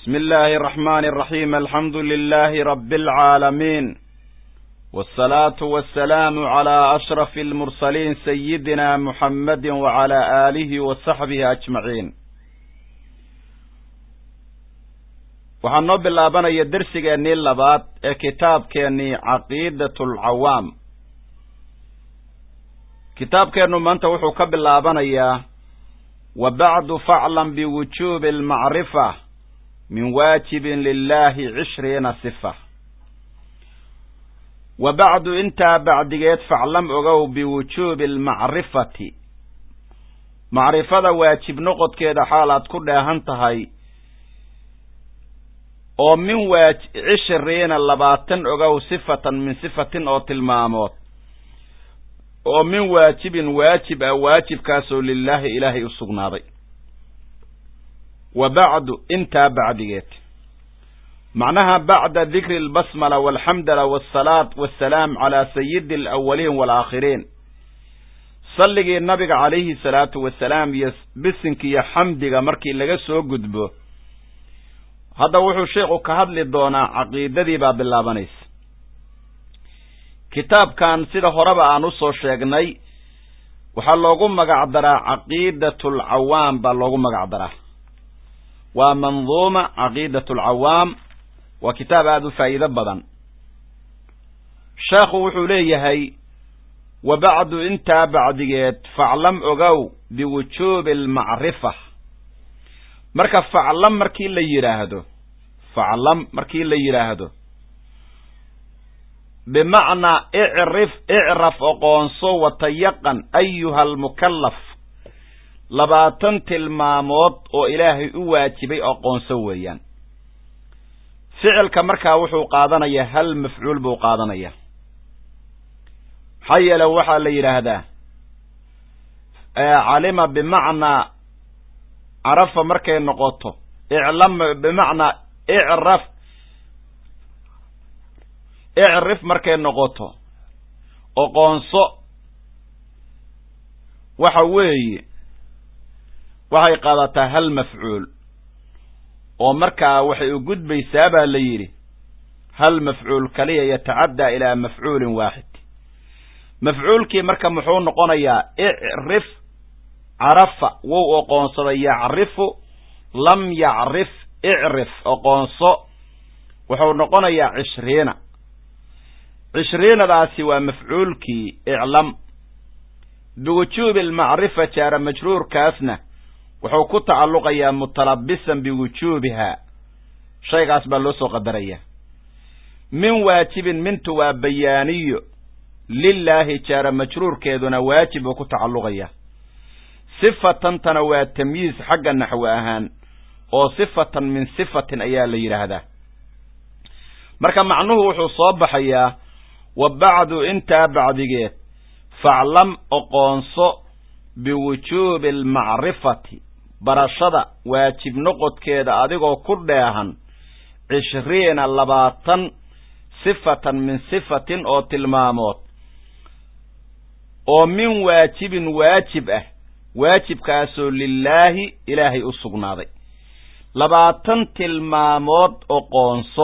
بسم الله الرحمن الرحيم الحمد لله رب العالمين والصلاة والسلام على أشرف المرسلين سيدنا محمد وعلى آله وصحبه أجمعين waxaan noo bilaabanaya dersigeennii labaad ee kitaabkeennii caqiidat alcawaam kitaabkeennu maanta wuxuu ka bilaabanayaa wa bacdu faclam biwujuubi almacrifa min waajibin lilahi cishriina sifa wa bacdu intaa bacdigeed faclam ogow biwujuubi almacrifati macrifada waajib noqodkeeda xaalaad ku dheehan tahay oo min waa cishiriina labaatan ogow sifatan min sifatin oo tilmaamood oo min waajibin waajib ah waajibkaasoo lilaahi ilaahay u sugnaaday wa bacdu intaa bacdigeed macnaha bacda dikri albasmala walxamdala waasalaat wassalaam calaa sayidi alawaliin waalaakhiriin salligii nabiga calayhi salaatu wasalaam iyo bisinkiiyo xamdiga markii laga soo gudbo hadda wuxuu sheikhu ka hadli doonaa caqiidadii baa bilaabanaysa kitaabkan sida horeba aan usoo sheegnay waxaa loogu magac daraa caqiidat alcawaam baa loogu magac daraa waa manduuma caqiidat alcawaam waa kitaab aada u faa'iido badan sheekhu wuxuu leeyahay wa bacdu intaa bacdigeed faclam ogow biwujuubi almacrifa marka faclam markii la yidhaahdo faclam markii la yidhaahdo bimacnaa icrif icraf oqoonso watayaqan ayuha almukallaf labaatan tilmaamood oo ilaahay u waajibay oqoonso weeyaan ficilka markaa wuxuu qaadanayaa hal mafcuul buu qaadanayaa maxaa yeele waxaa la yidhaahdaa calima bimacnaa carafa markay noqoto iclam bimacnaa icraf icrif markay noqoto oqoonso waxa weeye waxay qaadataa hal mafcuul oo markaa waxay u gudbaysaa baa la yidhi hal mafcuul kaliya yatacaddaa ilaa mafcuulin waaxid mafcuulkii marka muxuu noqonayaa icrif carafa wou oqoonsaday yacrifu lam yacrif icrif oqoonso wuxuu noqonayaa cishriina cishriinadaasi waa mafcuulkii iclam biwujuubi almacrifa jaara majruurkaasna wuxuu ku tacalluqayaa mutalabisan biwujuubihaa shaygaas baa loo soo qadarayaa min waajibin mintu waa bayaaniyo lilaahi jaara majruurkeeduna waajib buu ku tacalluqayaa sifatantana waa tamyiis xagga naxwi ahaan oo sifatan min sifatin ayaa la yidhaahdaa marka macnuhu wuxuu soo baxayaa wa bacdu intaa bacdigeed faclam oqoonso biwujuubi almacrifati barashada waajib noqodkeeda adigoo ku dheehan cishriina labaatan sifatan min sifatin oo tilmaamood oo min waajibin waajib ah waajibkaasoo lilaahi ilaahay u sugnaaday labaatan tilmaamood oqoonso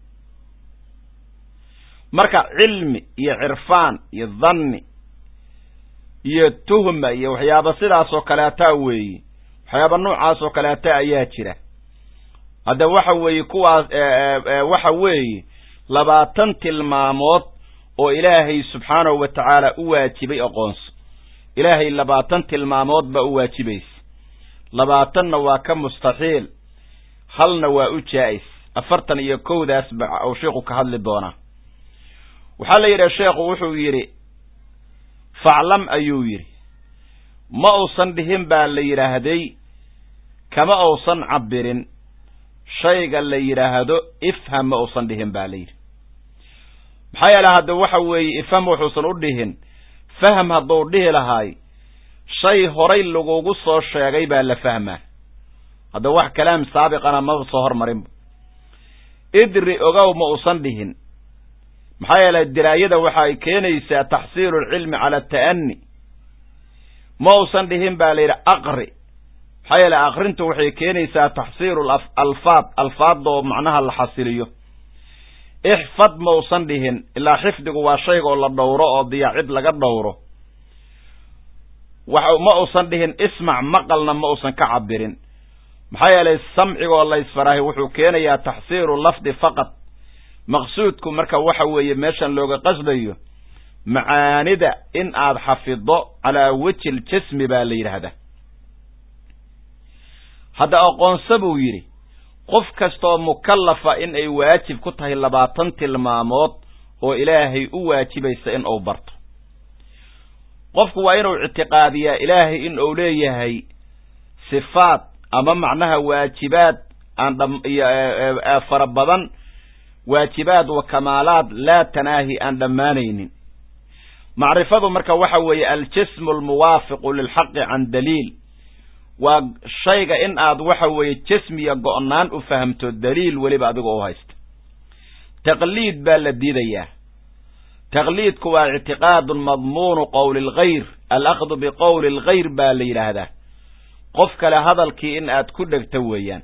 marka cilmi iyo cirfaan iyo dhanni iyo tuhma iyo waxyaaba sidaasoo kaleeta weeye waxyaaba noocaas oo kaleeta ayaa jira hadda waxa weeye kuwaas waxa weeye labaatan tilmaamood oo ilaahay subxaanahu wa tacaala u waajibay aqoonso ilaahay labaatan tilmaamood baa u waajibaysa labaatanna waa ka mustaxiil halna waa u jaa'is afartan iyo kowdaas ba uu sheikhu ka hadli doonaa waxaa la yidhaha sheekhu wuxuu yidhi faclam ayuu yidhi ma uusan dhihin baa la yidhaahday kama uusan cabbirin shayga la yidhaahdo ifham ma uusan dhihin baa la yidhi maxaa yeele hadda waxa weeye ifham wuxuusan u dhihin fahm hadduu dhihi lahaay shay horay lagugu soo sheegay baa la fahmaa hadda wax kalaam saabiqana maba soo hormarinba idri ogow ma uusan dhihin maxaa yeelay diraayada waxa ay keenaysaa taxsiilu lcilmi cala ata'ani ma uusan dhihin baa la yidhi aqri maxaa yeele akrintu waxay keenaysaa taxsiiru alfaad alfaadoo macnaha la xasiliyo ixfad ma usan dhihin ilaa xifdigu waa shaygaoo la dhowro oo diyaacid laga dhowro ma usan dhihin ismac maqalna ma usan ka cabirin maxaa yeelay samcigoo laysfaraahi wuxuu keenayaa taxsiiru lafdi faqad maqsuudku marka waxa weeye meeshan looga qasdayo macaanida in aad xafido calaa wejhi ljismi baa la yidhaahdaa hadda aqoonsa buu yidhi qof kastaoo mukallafa in ay waajib ku tahay labaatan tilmaamood oo ilaahay u waajibaysa in uu barto qofku waa inuu ictiqaadiyaa ilaahay in uu leeyahay sifaad ama macnaha waajibaad aan fara badan waajibaad wa kamaalaad laa tanaahi aan dhammaanaynin macrifadu marka waxa weeye aljismu almuwaafiqu lilxaqi can daliil waa shayga in aad waxa weeye jismiya go'naan u fahamto daliil weliba adigoo u haysta taqliid baa la diidayaa taqliidku waa ictiqaadun madmuunu qowli alghayr alakdu biqowli alghayr baa la yidhaahdaa qof kale hadalkii in aad ku dhegto weeyaan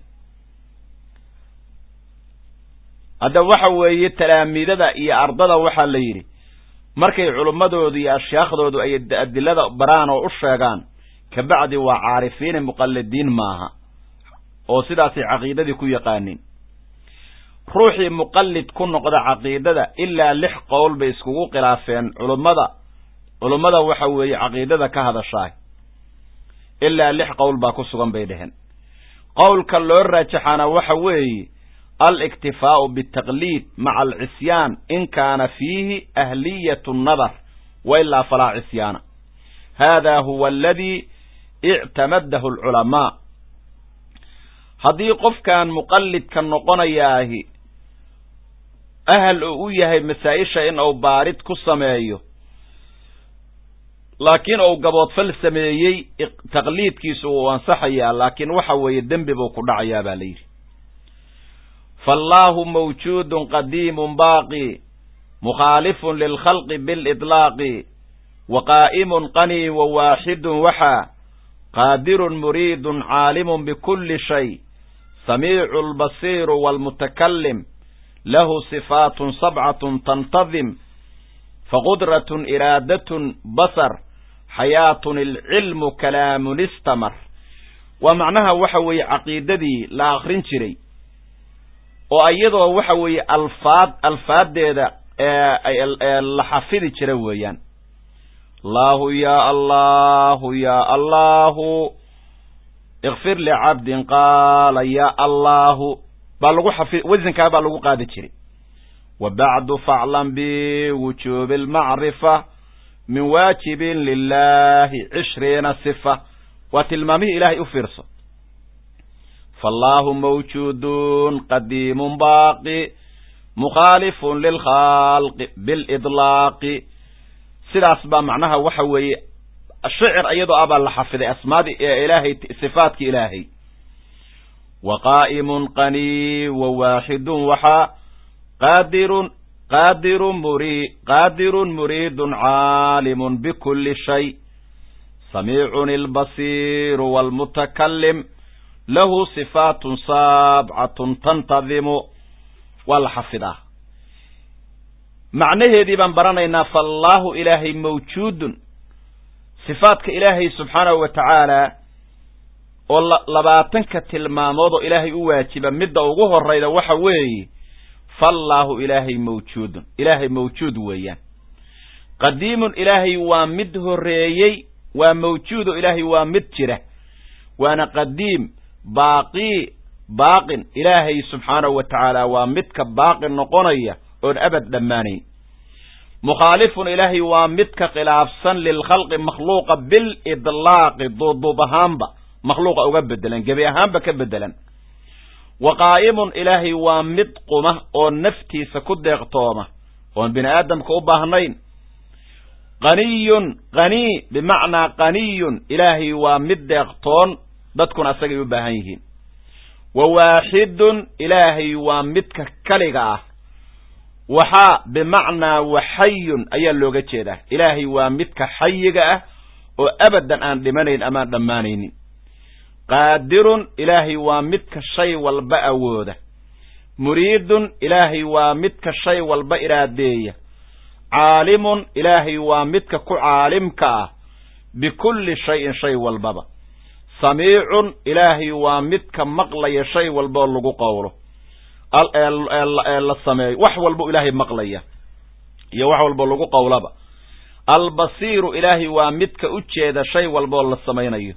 hadda waxa weeye talaamiidada iyo ardada waxaa la yidhi markay culummadoodu iyo ashyaakhdoodu ay adilada baraan oo u sheegaan kabacdi waa caarifiine muqalladiin maaha oo sidaasay caqiidadii ku yaqaaniin ruuxii muqallid ku noqda caqiidada ilaa lix qowl bay iskugu khilaafeen culummada culummada waxa weeye caqiidada ka hadashaay ilaa lix qowl baa ku sugan bay dheheen qowlka loo raajaxaana waxa weeye aliktifaa'u bitaqliid maca alcisyaan in kaana fiihi ahliyatu nadar wa ilaa falaa cisyaana hada huwa aladii ictamadahu alculamaa haddii qofkan muqallidka noqonayaahi ahal uu u yahay masaa-isha in uu baarid ku sameeyo laakiin uu gaboodfal sameeyey taqliidkiisu uu ansaxayaa laakiin waxa weeye dembi buu ku dhacayaa baa la yidhi faallaahu mawjuudun qadiimun baaqi mukhaalifun lilkhalqi bilidlaaqi wa qaa'imun qanii wa waaxidun waxaa qaadirun muriidun caalimun bikulli shay samiicu albasiiru waalmutakalim lahu sifaatun sabcatun tantadim faqudratun iraadatun basar xayaatun ilcilmu kalaamun istamar waa macnaha waxa weeye caqiidadii la akrin jiray oo iyadoo waxa weeye alfaad alfaaddeeda la xafidi jira weeyaan allahu ya allahu ya allahu ikfir licabdin qaala ya allahu baa lagu xafi wasankaa baa lagu qaadi jiray wa bacdu faclan biwujuubi almacrifa min waajibin lilahi cishriina sifa waa tilmaamihii ilaahay u fiirso faallaahu mawjuudun qadiimun baaqi mukhaalifun lilkhalqi bilidlaaqi sidaas baa macnaha waxa weeye shicir iyadoo ah baa la xafiday asmaadii ee ilaahay sifaadki ilaahay wa qaa'imun qanii wa waaxidun waxaa qaadirun qaadirun muri qaadirun muriidun caalimun bikulli shay samiicun ilbasiiru waalmutakalim lahu sifaatun saabcatun tantadimu waa la xafidaa macnaheedii baan baranaynaa faallaahu ilaahay mawjuudun sifaadka ilaahay subxaanahu wa tacaala oo labaatanka tilmaamood oo ilaahay u waajiba midda ugu horayda waxa weeye faallaahu ilaahay mawjuudun ilaahay mawjuud weeyaan qadiimun ilaahay waa mid horreeyey waa mawjuudo ilaahay waa mid jira waana qadiim baaqii baaqin ilaahay subxaanahu wa tacaala waa midka baaqi noqonaya oon abad dhammaanayn mukhaalifun ilaahay waa midka khilaafsan lilkhalqi makhluuqa bilidlaaqi duuduub ahaanba makhluuqa uga bedelan gebi ahaanba ka bedelan wa qaa'imun ilaahay waa mid quma oo naftiisa ku deeqtooma oon bini aadamka u baahnayn qaniyun qanii bimacnaa qaniyun ilaahay waa mid deeqtoon dadkuna asagay u baahan yihiin wa waaxidun ilaahay waa midka kaliga ah waxaa bimacnaa waxayun ayaa looga jeedaa ilaahay waa midka xayiga ah oo abadan aan dhimanayn amaan dhammaanaynin qaadirun ilaahay waa midka shay walba awooda muriidun ilaahay waa midka shay walba iraadeeya caalimun ilaahay waa midka ku caalimka ah bikulli shayin shay walbaba samiicun ilaahay waa midka maqlaya shay walbaoo lagu qowlo ee la sameeyo wax walbo ilaahay maqlaya iyo wax walbo lagu qowlaba albasiiru ilaahay waa midka u jeeda shay walbaoo la samaynayo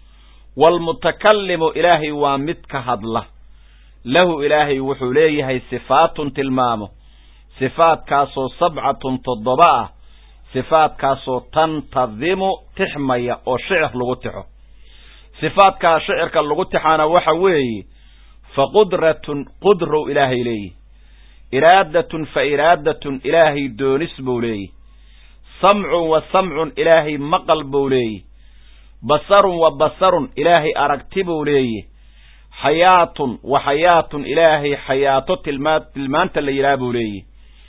waalmutakallimu ilaahay waa midka hadla lahu ilaahay wuxuu leeyahay sifaatun tilmaamo sifaadkaasoo sabcatun toddoba ah sifaadkaasoo tantadimu tixmaya oo shicir lagu tixo sifaadkaa shicirka lagu tixaana waxa weeye fa qudratun qudrow ilaahay leeyihi iraadatun fa iraadatun ilaahay doonis buu leeyihi samcun wa samcun ilaahay maqal buu leeyihi basarun wa basarun ilaahay aragti buu leeyihi xayaatun wa xayaatun ilaahay xayaato tilmaa tilmaanta la yidhaha buu leeyihi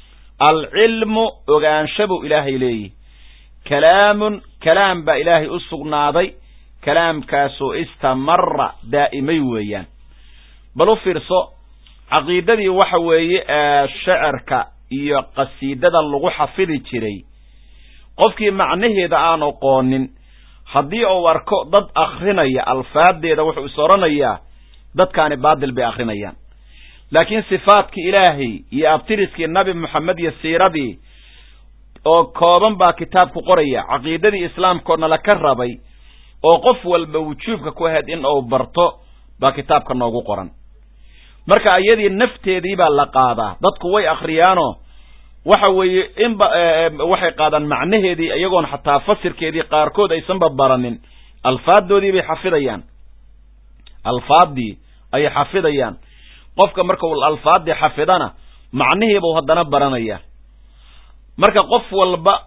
alcilmu ogaansha buu ilaahay leeyihi kalaamun kalaam baa ilaahay u sugnaaday kalaamkaasoo istamara daa'imay weeyaan bal u fiirso caqiidadii waxa weeye ee shecirka iyo qasiidada lagu xafidi jiray qofkii macnaheeda aan oqoonin haddii uu arko dad akrinaya alfaadeeda wuxuu is odhanayaa dadkaani baadil bay akrinayaan laakiin sifaadkii ilaahay iyo abtiriskii nabi moxamed iyo siiradii oo kooban baa kitaabku qoraya caqiidadii islaamkoodna la ka rabay oo qof walba wujuubka ku ahayd in uu barto baa kitaabka noogu qoran marka iyadii nafteedii baa la qaadaa dadku way akriyaanoo waxa weeye inba waxay qaadaan macnaheedii iyagoon xataa fasirkeedii qaarkood aysanba baranin alfaaddoodii bay xafidayaan alfaaddii ayay xafidayaan qofka marka uu alfaaddii xafidana macnihiibuu haddana baranaya marka qof walba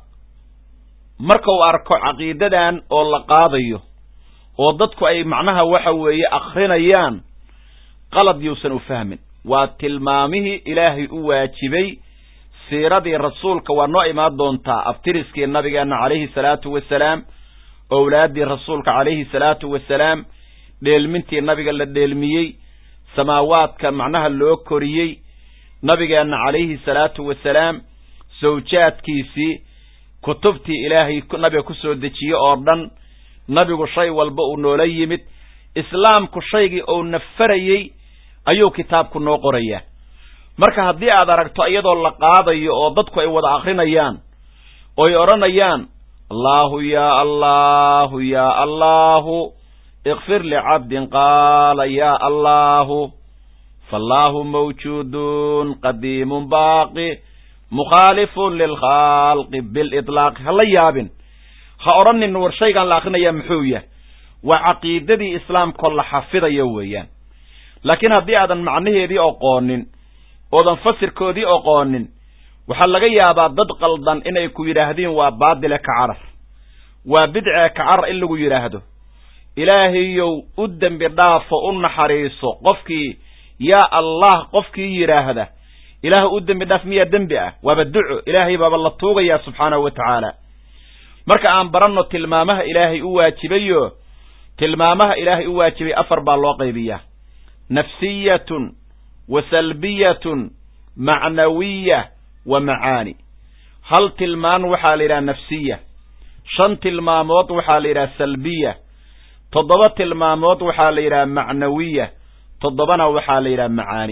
marka uu arko caqiidadan oo la qaadayo oo dadku ay macnaha waxa weeye akrinayaan qalad yuusan u fahmin waa tilmaamihii ilaahay u waajibay siiradii rasuulka waa noo imaan doontaa abtiriskii nabigeenna calayhi salaatu wasalaam owlaaddii rasuulka calayhi salaatu wasalaam dheelmintii nabiga la dheelmiyey samaawaadka macnaha loo koriyey nabigeenna calayhi salaatu wasalaam sawjaadkiisii kutubtii ilaahay nabiga ku soo dejiye oo dhan nabigu shay walba uu noola yimid islaamku shaygii uu nafarayey ayuu kitaabku noo qorayaa marka haddii aad aragto iyadoo la qaadayo oo dadku ay wada akrinayaan oy odhanayaan allaahu yaa allaahu yaa allaahu ikfir licabdin qaala yaa allaahu faallaahu mawjuudun qadiimun baaqi mukhaalifun lilkhalqi bilitlaaqi ha la yaabin ha odhanin war shaygaan la akrinaya muxuu yahay waa caqiidadii islaamkoo la xafidayo weeyaan laakiin haddii aadan macnaheedii oqoonin oodan fasirkoodii oqoonin waxaa laga yaabaa dad qaldan inay ku yidhaahdiin waa baadile ka carar waa bidcee ka carar in lagu yidhaahdo ilaahayow u dembi dhaafo u naxariiso qofkii yaa allah qofkii yidhaahda ilaah u dembi dhaaf miyaa dembi ah waaba duco ilaahay baaba la tuugayaa subxaanahu wa tacaala marka aan baranno tilmaamaha ilaahay u waajibayo tilmaamaha ilaahay u waajibay afar baa loo qaybiyaa nafsiyatun wa salbiyatun macnawiya wa macaani hal tilmaan waxaa la yidhaha nafsiya shan tilmaamood waxaa la yidhaha salbiya toddoba tilmaamood waxaa la yidhaha macnawiya toddobana waxaa la yidhaha macaani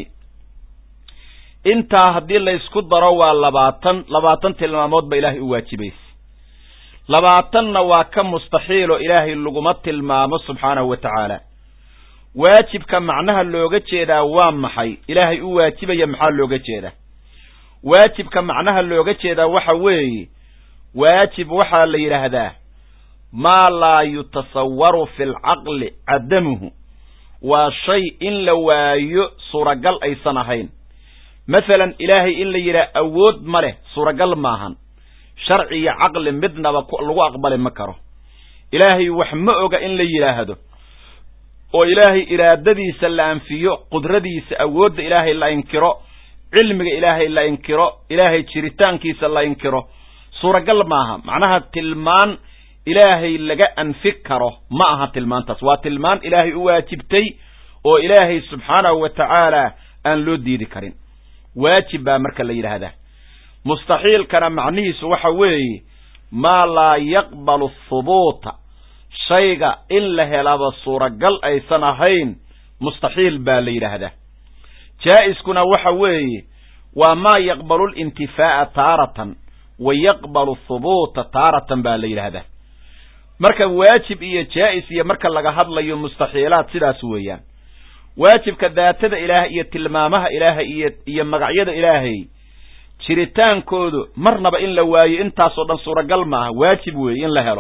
intaa haddii laysku daro waa labaatan labaatan tilmaamood ba ilaahay u waajibaysa labaatanna waa ka mustaxiilo ilaahay laguma tilmaamo subxaanahu wa tacaala waajibka macnaha looga jeedaa waa maxay ilaahay u waajibaya maxaa looga jeedaa waajibka macnaha looga jeedaa waxa weeye waajib waxaa la yidhaahdaa maa laa yutasawaru fi lcaqli cadamuhu waa shay in la waayo suuragal aysan ahayn masalan ilaahay in la yidhaha awood ma leh suuragal maahan sharci iyo caqli midnaba lagu aqbali ma karo ilaahay wax ma oga in la yidhaahdo oo ilaahay iraadadiisa la anfiyo qudradiisa awoodda ilaahay la inkiro cilmiga ilaahay la inkiro ilaahay jiritaankiisa la inkiro suuragal maaha macnaha tilmaan ilaahay laga anfi karo ma aha tilmaantaas waa tilmaan ilaahay u waajibtay oo ilaahay subxaanahu wa tacaala aan loo diidi karin waajib baa marka la yidhaahdaa mustaxiilkana macnihiisu waxa weeye maa laa yaqbalu thubuuta shayga in la helaba suuragal aysan ahayn mustaxiil baa la yidhaahdaa jaa'iskuna waxa weeye waa maa yaqbalu lintifaa'a taaratan wa yaqbalu thubuuta taaratan baa la yidhaahdaa marka waajib iyo jaa'is iyo marka laga hadlayo mustaxiilaad sidaas weeyaan waajibka daatada ilaahay iyo tilmaamaha ilaahay iyo iyo magacyada ilaahay jiritaankoodu marnaba in la waayo intaasoo dhan suuragal maaha waajib weeye in la helo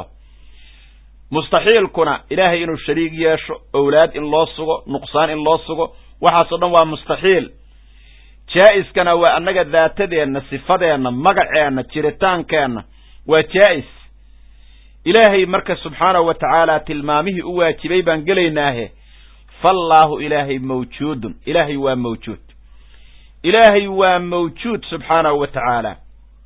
mustaxiilkuna ilaahay inuu shariig yeesho owlaad in loo sugo nuqsaan in loo sugo waxaasoo dhan waa mustaxiil jaa'iskana waa annaga daatadeenna sifadeenna magaceenna jiritaankeenna waa jaa'is ilaahay marka subxaanahu wa tacaala tilmaamihii u waajibay baan gelaynaahe faallaahu ilaahay mawjuudun ilaahay waa mawjuud ilaahay waa mawjuud subxaanahu wa tacaala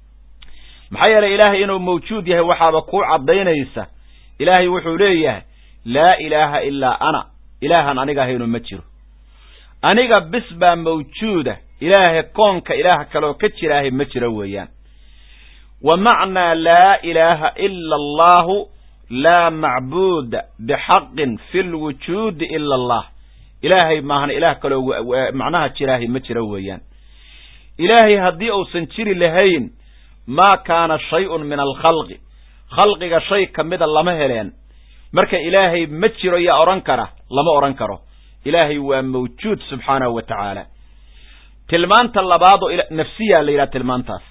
maxaa yeelay ilaahay inuu mawjuud yahay waxaaba kuu caddaynaysa ilaahay wuxuu leeyahay laa ilaaha ilaa ana ilaahan aniga ahaynu ma jiro aniga bis baa mawjuuda ilaahay koonka ilaah kaleoo ka jiraahay ma jiro weeyaan wa macnaa laa ilaaha ila allahu laa macbuuda bixaqin fi lwujuudi ila allah ilaahay maahan ilaah kaloo macnaha jiraahay ma jiro weeyaan ilaahay haddii uusan jiri lahayn maa kaana shay-un min alkhalqi khalqiga shay ka mida lama heleen marka ilaahay ma jiro yaa odhan kara lama odhan karo ilaahay waa mawjuud subxaanahu wa tacaala tilmaanta labaadoo nafsiyaa la yidhaha tilmaantaas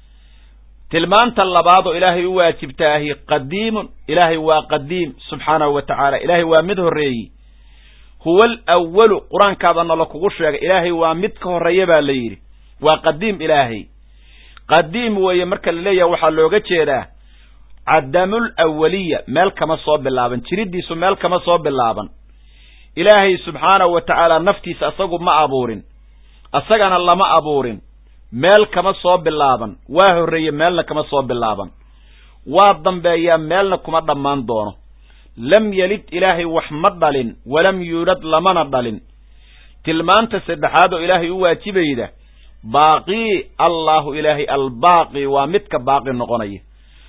tilmaanta labaadoo ilaahay u waajibtaahi qadiimun ilaahay waa qadiim subxaanahu wa tacaala ilaahay waa mid horreeyi huwa alawalu qur-aankaaba nala kugu sheegay ilaahay waa mid ka horreeya baa la yidhi waa qadiim ilaahay qadiim weeye marka la leeyaha waxaa looga jeedaa cadamul awaliya meel kama soo bilaaban jiriddiisu meel kama soo bilaaban ilaahay subxaanahu wa tacaala naftiisa asagu ma abuurin asagana lama abuurin meel kama soo bilaaban waa horreeye meelna kama soo bilaaban waa dambeeyaa meelna kuma dhammaan doono lam yelid ilaahay wax ma dhalin walam yuulad lamana dhalin tilmaanta saddexaad oo ilaahay u waajibayda baaqii allaahu ilaahay albaaqi waa midka baaqi noqonaya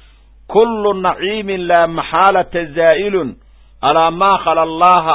kullu naciimin laa maxaalata zaa'ilun alaa maa khala allaaha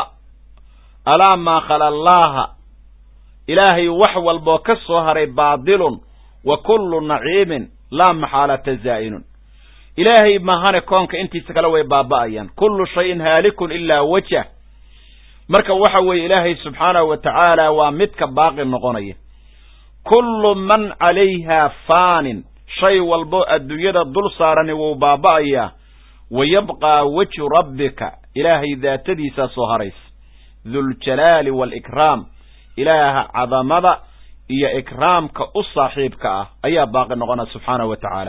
alaa maa khala allaaha ilaahay wax walboo ka soo haray baadilun wa kullu naciimin laa maxaalata zaa'ilun ilaahay mahane koonka intiisa kale way baaba'ayaan kullu shayin haalikun ilaa wajah marka waxa weeye ilaahay subxaanahu wa tacaala waa midka baaqi noqonaya kullu man calayhaa faanin shay walbo adduunyada dul saarani wuu baaba'ayaa wa yabqaa wejhu rabbika ilaahay daatadiisaa soo haraysa duljalaali waalikraam ilaaha cadamada iyo ikraamka u saaxiibka ah ayaa baaqi noqonaya subxaanahu wa tacaala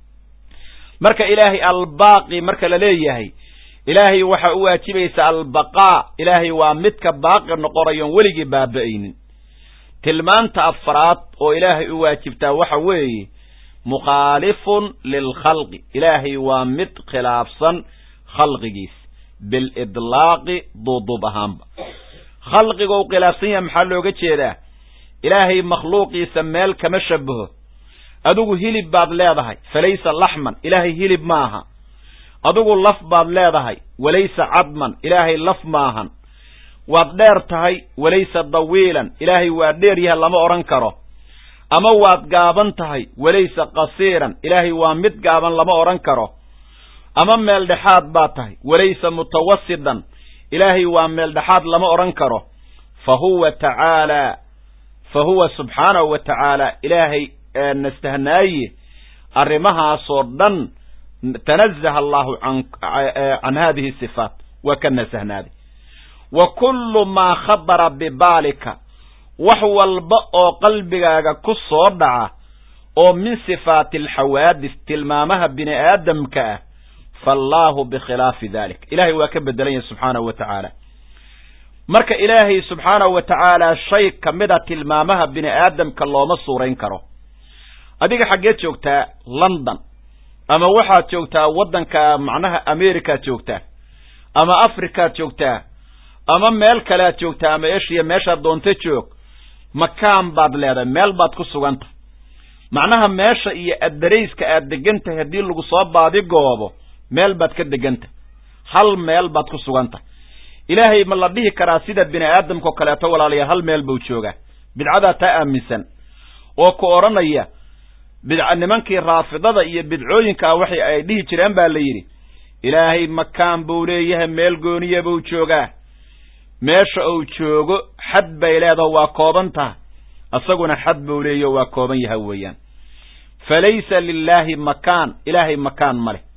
marka ilaahay albaaqi marka la leeyahay ilaahay waxaa u waajibaysa albaqaa ilaahay waa midka baaqi noqonayoon weligii baaba'aynin tilmaanta afraad oo ilaahay u waajibtaa waxa weeye mukhaalifun lilkhalqi ilaahay waa mid khilaafsan khalqigiis bilidlaaqi duuduub ahaanba khalqigou khilaafsan yaha maxaa looga jeedaa ilaahay makhluuqiisa meel kama shabaho adigu hilib baad leedahay falaysa laxman ilaahay hilib maaha adigu laf baad leedahay walaysa cadman ilaahay laf maahan waad dheer tahay walaysa dawiilan ilaahay waa dheer yaha lama odhan karo ama waad gaaban tahay walaysa qasiiran ilaahay waa mid gaaban lama odhan karo ama meel dhexaad baad tahay walaysa mutawasidan ilaahay waa meel dhexaad lama odhan karo fa huwa tacaalaa fa huwa subxaanahu wa tacaala ilaahay nastahnaaye arrimahaasoo dhan tanazaha allahu can haadihi sifaat waa ka nasahnaaday wa kullu maa khabara bibaalika wax walba oo qalbigaaga ku soo dhaca oo min sifaati alxawaadis tilmaamaha bini aadamka ah faallaahu bikhilaafi dalik ilahay waa ka bedelan yahay subxaanahu wa tacaala marka ilaahay subxaanahu wa tacaala shay ka mida tilmaamaha bini aadamka looma suurayn karo adiga xaggeed joogtaa london ama waxaad joogtaa waddanka macnaha americaad joogtaa ama africaad joogtaa ama meel kalead joogtaa ama eshiya meeshaad doonto joog makaan baad leedahay meel baad ku suganta macnaha meesha iyo addarayska aad degan tahay haddii lagu soo baadigoobo meel baad ka deganta hal meel baad ku suganta ilaahay ma la dhihi karaa sida bini aadamkao kaleeto walaalayaal hal meel buu joogaa bidcadaa taa aaminsan oo ku odhanaya bidca nimankii raafidada iyo bidcooyinkaa waxay ay dhihi jireen baa la yidhi ilaahay makaan buu leeyahay meel gooniya buu joogaa meesha uu joogo xad bay leedaho waa kooban taha isaguna xad buu leeyaho waa kooban yaha weeyaan fa laysa lilaahi makaan ilaahay makaan ma leh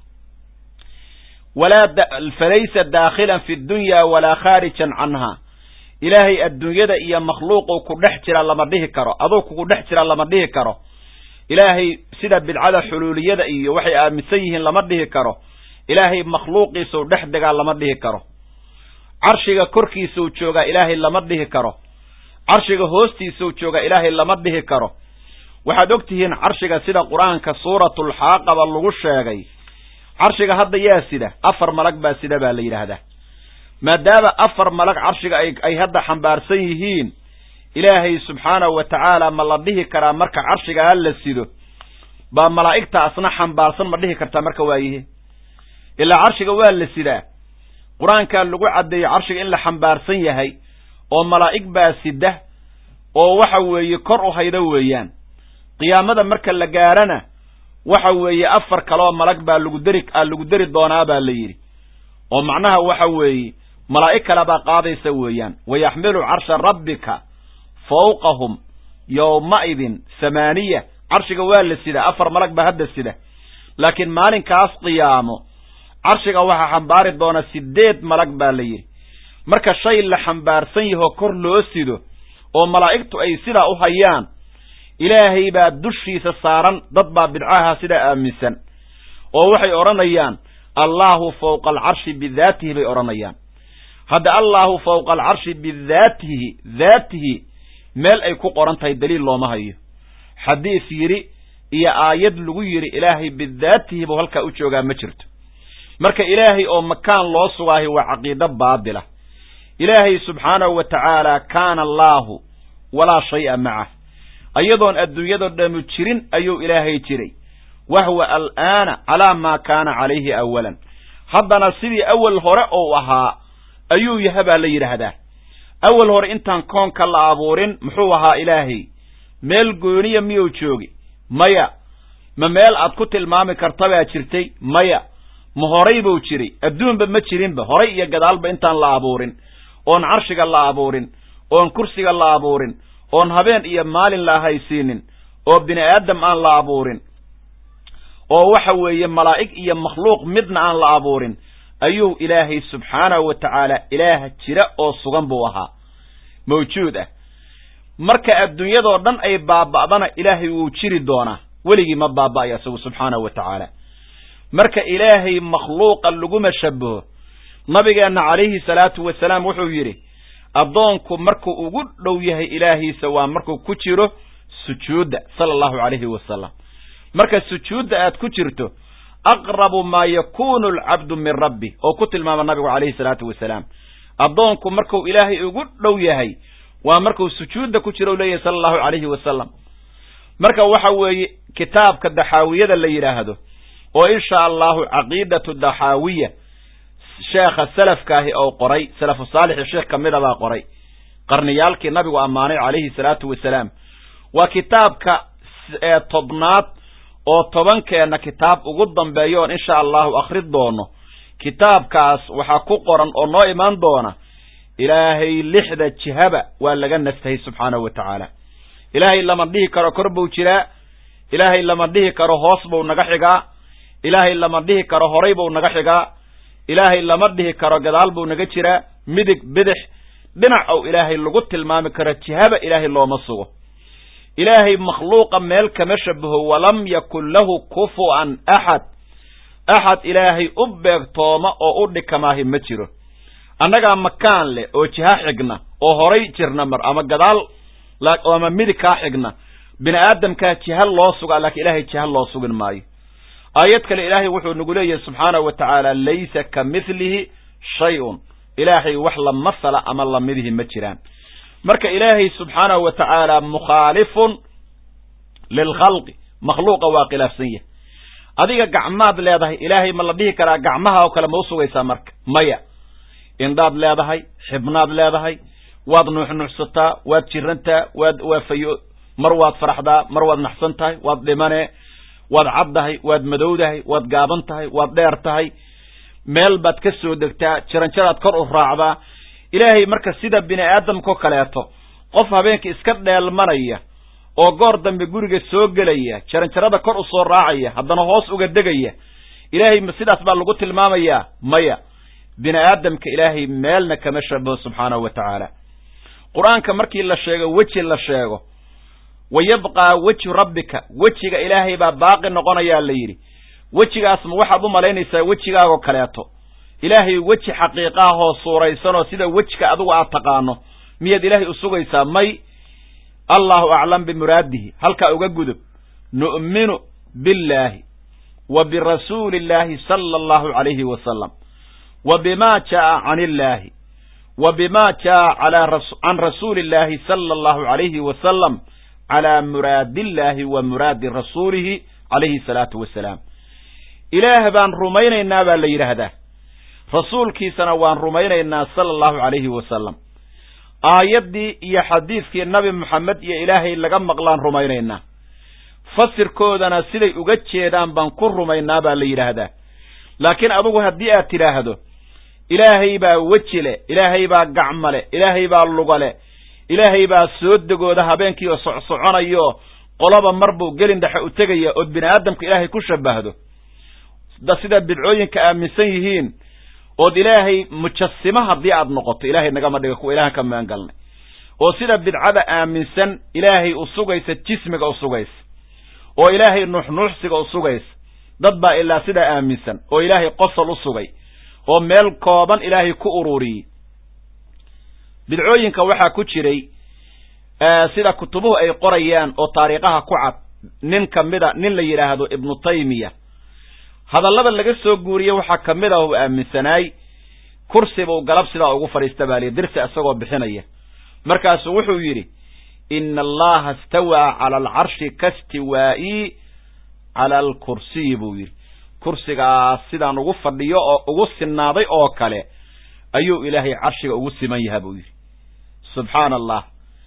walaa falaysa daakhilan fi dunya walaa khaarijan canha ilaahay adduunyada iyo makhluuquu ku dhex jira lama dhihi karo aduu kugu dhex jira lama dhihi karo ilaahay sida bidcada xuluuliyada iyo waxay aaminsan yihiin lama dhihi karo ilaahay makhluuqiisuu dhex degaa lama dhihi karo carshiga korkiisuu joogaa ilaahay lama dhihi karo carshiga hoostiisuu joogaa ilaahay lama dhihi karo waxaad og tihiin carshiga sida qur-aanka suuratulxaaqaba lagu sheegay carshiga hadda yaa sida afar malag baa sida baa la yidhaahdaa maadaama afar malag carshiga ay ay hadda xambaarsan yihiin ilaahay subxaanahu wa tacaala ma la dhihi karaa marka carshigaa la sido baa malaa'igta asna xambaarsan ma dhihi kartaa marka waayihi ilaa carshiga waa la sidaa qur-aankaa lagu caddeeyey carshiga in la xambaarsan yahay oo malaa'ig baa sida oo waxa weeye kor u hayda weeyaan qiyaamada marka la gaarana waxa weeye afar kaleoo malag baa lagu deri lagu deri doonaa baa la yidhi oo macnaha waxa weeye malaa'ig kale baa qaadaysa weeyaan wayaxmilu carsha rabbika fawqahum yowmaidin thamaaniya carshiga waa la sida afar malag baa hadda sida laakiin maalinkaas qiyaamo carshiga waxaa xambaari doona sideed malag baa la yidhi marka shay la xambaarsan yahoo kor loo sido oo malaa'igtu ay sidaa u hayaan ilaahay baa dushiisa saaran dad baa bidcaha sidaa aaminsan oo waxay odhanayaan allaahu fawqa alcarshi bidaatihi bay odhanayaan hadda allaahu fawqa alcarshi bidaatihi daatihi meel ay ku qoran tahay daliil looma hayo xadiis yidhi iyo aayad lagu yidhi ilaahay bidaatihi buu halkaa u joogaa ma jirto marka ilaahay oo makaan loo sugaahi waa caqiido baadila ilaahay subxaanahu wa tacaala kaana allaahu walaa shay'a macah ayadoon adduunyadoo dhammu jirin ayuu ilaahay jiray wahwa al'aana calaa maa kaana calayhi awalan haddana sidii awal hore ou ahaa ayuu yaha baa la yidhaahdaa awal hore intaan koonka la abuurin muxuu ahaa ilaahay meel gooniya miyuu joogi maya ma meel aad ku tilmaami karta baa jirtay maya ma horay buu jiray adduunba ma jirinba horay iyo gadaalba intaan la abuurin oon carshiga la abuurin oon kursiga la abuurin oon habeen iyo maalin la ahaysiinin oo bini aadam aan la abuurin oo waxa weeye malaa'ig iyo makhluuq midna aan la abuurin ayuu ilaahay subxaanahu wa tacaala ilaah jira oo sugan buu ahaa mawjuud ah marka adduunyadoo dhan ay baaba'dana ilaahay wuu jiri doonaa weligii ma baaba'aya isagu subxaanahu wa tacaala marka ilaahay makhluuqa laguma shabaho nabigeenna calayhi salaatu wasalaam wuxuu yidhi addoonku markuu ugu dhow yahay ilaahiisa waa markuu ku jiro sujuudda sala allahu calayhi wasalam marka sujuudda aad ku jirto aqrabu maa yakuunu alcabdu min rabbi oo ku tilmaama nabigu calayhi salaatu wasalaam addoonku markuu ilaahay ugu dhow yahay waa markuu sujuudda ku jiro u leeyahay sala allahu calayhi wasalam marka waxa weeye kitaabka daxaawiyada la yidhaahdo oo insha allahu caqiidatu daxaawiya sheekha salafkaahi oo qoray salafu saalixi sheekh ka mida baa qoray qarniyaalkii nabigu ammaanay calayhi salaatu wasalaam waa kitaabka tobnaad oo tobankeenna kitaab ugu dambeeya oon insha allahu akhri doono kitaabkaas waxaa ku qoran oo noo imaan doona ilaahay lixda jihaba waa laga nastahay subxaanahu wa tacaala ilaahay lama dhihi karo kor buu jiraa ilaahay lama dhihi karo hoos buu naga xigaa ilaahay lama dhihi karo horay buu naga xigaa ilaahay lama dhihi karo gadaal buu naga jiraa midig bidix dhinac ou ilaahay lagu tilmaami karo jihaba ilaahay looma sugo ilaahay makhluuqa meel kama shabaho walam yakun lahu kufu'an axad axad ilaahay u beegtooma oo u dhikamaahi ma jiro annagaa makaan leh oo jiha xigna oo horay jirna mar ama gadaal ama midig kaa xigna bini aadamkaa jiha loo sugaa laakiin ilaahay jiha loo sugin maayo aayad kale ilaahay wuxuu nagu leeyahay subxaanahu wa tacaala laysa ka mithlihi shay-un ilaahay wax la masala ama lamidihi ma jiraan marka ilaahay subxaanahu wa tacaala mukhaalifun lilkhalqi makhluuqa waa khilaafsan yahay adiga gacmaad leedahay ilaahay ma la dhihi karaa gacmaha oo kale ma u sugaysaa marka maya indhaad leedahay xibnaad leedahay waad nuuxnuuxsataa waad jirantaa waad waa fayo mar waad faraxdaa mar waad naxsan tahay waad dhimane waad caddahay waad madowdahay waad gaaban tahay waad dheer tahay meel baad ka soo degtaa jaranjaraad kor u raacdaa ilaahay marka sida bini aadamkao kaleeto qof habeenka iska dheelmanaya oo goor dambe guriga soo gelaya jaranjarada kor u soo raacaya haddana hoos uga degaya ilaahay ma sidaas baa lagu tilmaamayaa maya bini aadamka ilaahay meelna kama shabaho subxaanahu wa tacaala qur-aanka markii la sheego weji la sheego wa yabqaa wejhu rabbika wejiga ilaahay baa baaqi noqonayaa la yidhi wejigaas ma waxaad u malaynaysaa wejigaagoo kaleeto ilaahay weji xaqiiqaahoo suuraysanoo sida wejka adigu aad taqaano miyaad ilaahay u sugaysaa may allahu aclam bimuraadihi halkaa uga gudub nu'minu billaahi wa birasuuli illaahi sala allahu calayhi wasalam wa bima jaa'a can illaahi wa bima jaa'a can rasuuli illaahi sala allahu calayhi wasalam calaa muraadillaahi wa muraadi rasuulihi calayhi salaatu wasalaam ilaah baan rumaynaynaa baa la yidhaahdaa rasuulkiisana waan rumaynaynaa sala allahu calayhi wasalam aayaddii iyo xadiidkii nabi moxamed iyo ilaahay laga maqlaan rumaynaynaa fasirkoodana siday uga jeedaan baan ku rumaynaa baa la yidhaahdaa laakiin adugu haddii aad tidhaahdo ilaahay baa weji leh ilaahay baa gacmo leh ilaahay baa luga leh ilaahay baa soo degooda habeenkii oo socsoconayo qoloba mar buu gelin dhexe u tegaya ood bini aadamka ilaahay ku shabahdo sida bidcooyinka aaminsan yihiin ood ilaahay mujasimo haddii aad noqoto ilaahay nagama dhiga kuwa ilahan ka magan galnay oo sida bidcada aaminsan ilaahay u sugaysa jismiga u sugaysa oo ilaahay nuuxnuuxsiga u sugaysa dad baa ilaa sidaa aaminsan oo ilaahay qosol u sugay oo meel kooban ilaahay ku ururiyey bidcooyinka waxaa ku jiray sida kutubuhu ay qorayaan oo taariikhaha ku cad nin ka mida nin la yidhaahdo ibnu taymiya hadallada laga soo guuriye waxaa ka mid ah uu aaminsanaay kursibuu galab sidaa ugu fadhiista baaliya dirsi isagoo bixinaya markaasuu wuxuu yidhi ina allaha istawaa cala alcarshi kastiwaa'ii cala alkursiyi buu yidhi kursigaas sidaan ugu fadhiyo oo ugu sinaaday oo kale ayuu ilaahay carshiga ugu siman yaha buu yidhi subxaana allah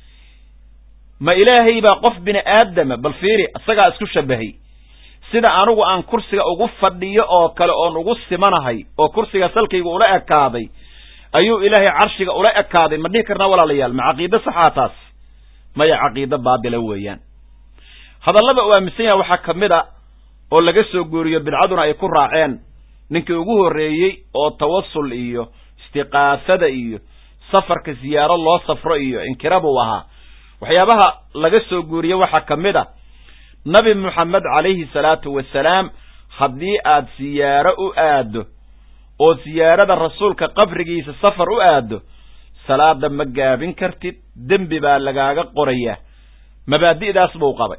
ma ilaahay baa qof bini aadama bal fiiri isagaa isku shabahay sida anigu aan kursiga ugu fadhiyo oo kale oon ugu simanahay oo kursiga salkayga ula ekaaday ayuu ilaahay carshiga ula ekaaday ma dhihi karnaa walaalayaal ma caqiide saxaa taas maya caqiide baadila weeyaan hadallada uu aaminsan yahay waxaa ka mid a oo laga soo guuriyo bidcaduna ay ku raaceen ninkii ugu horreeyey oo tawasul iyo istiqaasada iyo safarka siyaaro loo safro iyo inkira buu ahaa waxyaabaha laga soo guuriye waxaa ka mid a nabi moxamed calayhi salaatu wasalaam haddii aad siyaaro u aaddo oo siyaarada rasuulka qabrigiisa safar u aaddo salaada ma gaabin kartid dembi baa lagaaga qorayaa mabaadi'daas buu qabay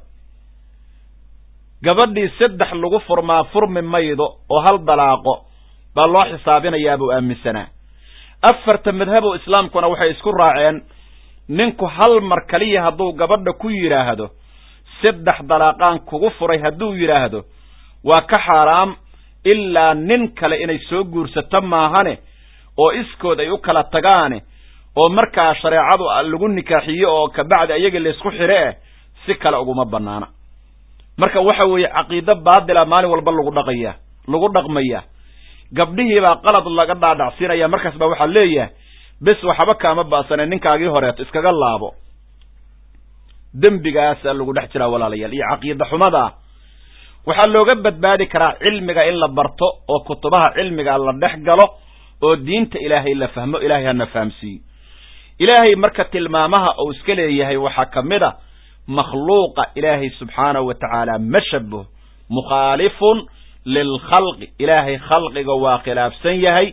gabadhii saddex lagu furmaa furmi maydo oo hal dalaaqo baa loo xisaabinayaa buu aaminsanaa afarta madhabow islaamkuna waxay isku raaceen ninku hal mar kaliya hadduu gabadha ku yidhaahdo saddex dalaaqaan kugu furay hadduu yidhaahdo waa ka xaaraam ilaa nin kale inay soo guursato maahane oo iskood ay u kala tagaane oo markaa shareecadu lagu nikaaxiyo oo kabacdi ayaga laysku xidhe eh si kale uguma bannaana marka waxa weeye caqiido baadila maalin walba lagu dhaqaya lagu dhaqmaya gabdhihiibaa qalad laga dhaadhacsiinaya markaas baa waxaa leeyahay bes waxba kaama ba'sane ninkaagii horeeto iskaga laabo dembigaasaa lagu dhex jiraa walaalayaal iyo caqiida xumadaa waxaa looga badbaadi karaa cilmiga in la barto oo kutubaha cilmiga la dhex galo oo diinta ilaahay la fahmo ilaahay hana fahamsiiyo ilaahay marka tilmaamaha uu iska leeyahay waxaa ka mid a makhluuqa ilaahay subxaanahu wa tacaala ma shabaho mukhaalifun lilkhalqi ilaahay khalqiga waa khilaafsan yahay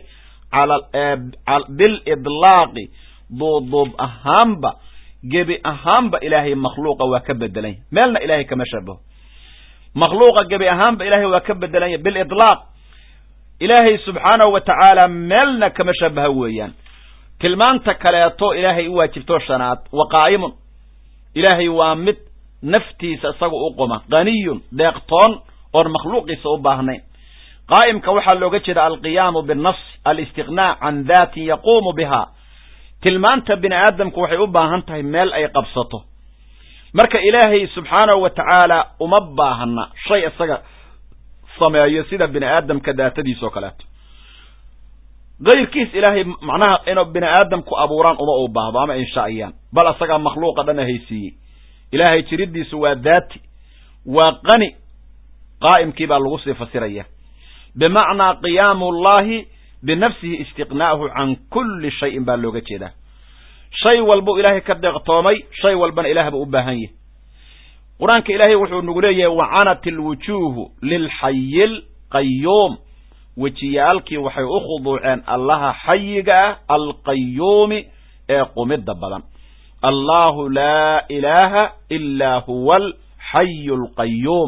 bilidlaaqi duubduub ahaanba gebi ahaanba ilaahay makhluuqa waa ka bedelan yahay meelna ilaahay kama shabaho makhluuqa gebi ahaanba ilahay waa ka bedelanya bilitlaaq ilaahay subxaanahu wa tacaala meelna kama shabaha weeyaan tilmaanta kaleeto ilaahay u waajibto shanaad wa qaa'imun ilaahay waa mid naftiisa isaga u quma qaniyun deeqtoon oon makhluuqiisa u baahnayn qaa'imka waxaa looga jeeda alqiyaamu binnas alistiqnaa can daatin yaquumu biha tilmaanta bini aadamku waxay u baahan tahay meel ay qabsato marka ilaahay subxaanahu wa tacaala uma baahna shay isaga sameeyo sida bini aadamka daatadiisa oo kaleeto kayrkiis ilaahay macnaha inuu bini aadamku abuuraan uma u baahdo ama inshaa'iyaan bal asagaa makhluuqa dhan ahaysiiyey ilaahay jiridiisu waa daati waa qani qaa'imkii baa lagu sii fasiraya bimacnaa qiyaamu llahi binafsihi istiqnaa'uhu can kulli shayin baa looga jeedaa shay walbuu ilaahay ka deeqtoomay shay walbana ilaah buu u baahan yahay qur-aanka ilaahay wuxuu nagu leeyahay wacanat ilwujuuhu lilxayi lqayuum wejiyaalkii waxay u khuduuceen allaha xayiga ah alqayuumi ee qumidda badan allahu laa ilaaha ilaa huwa alxayu alqayuum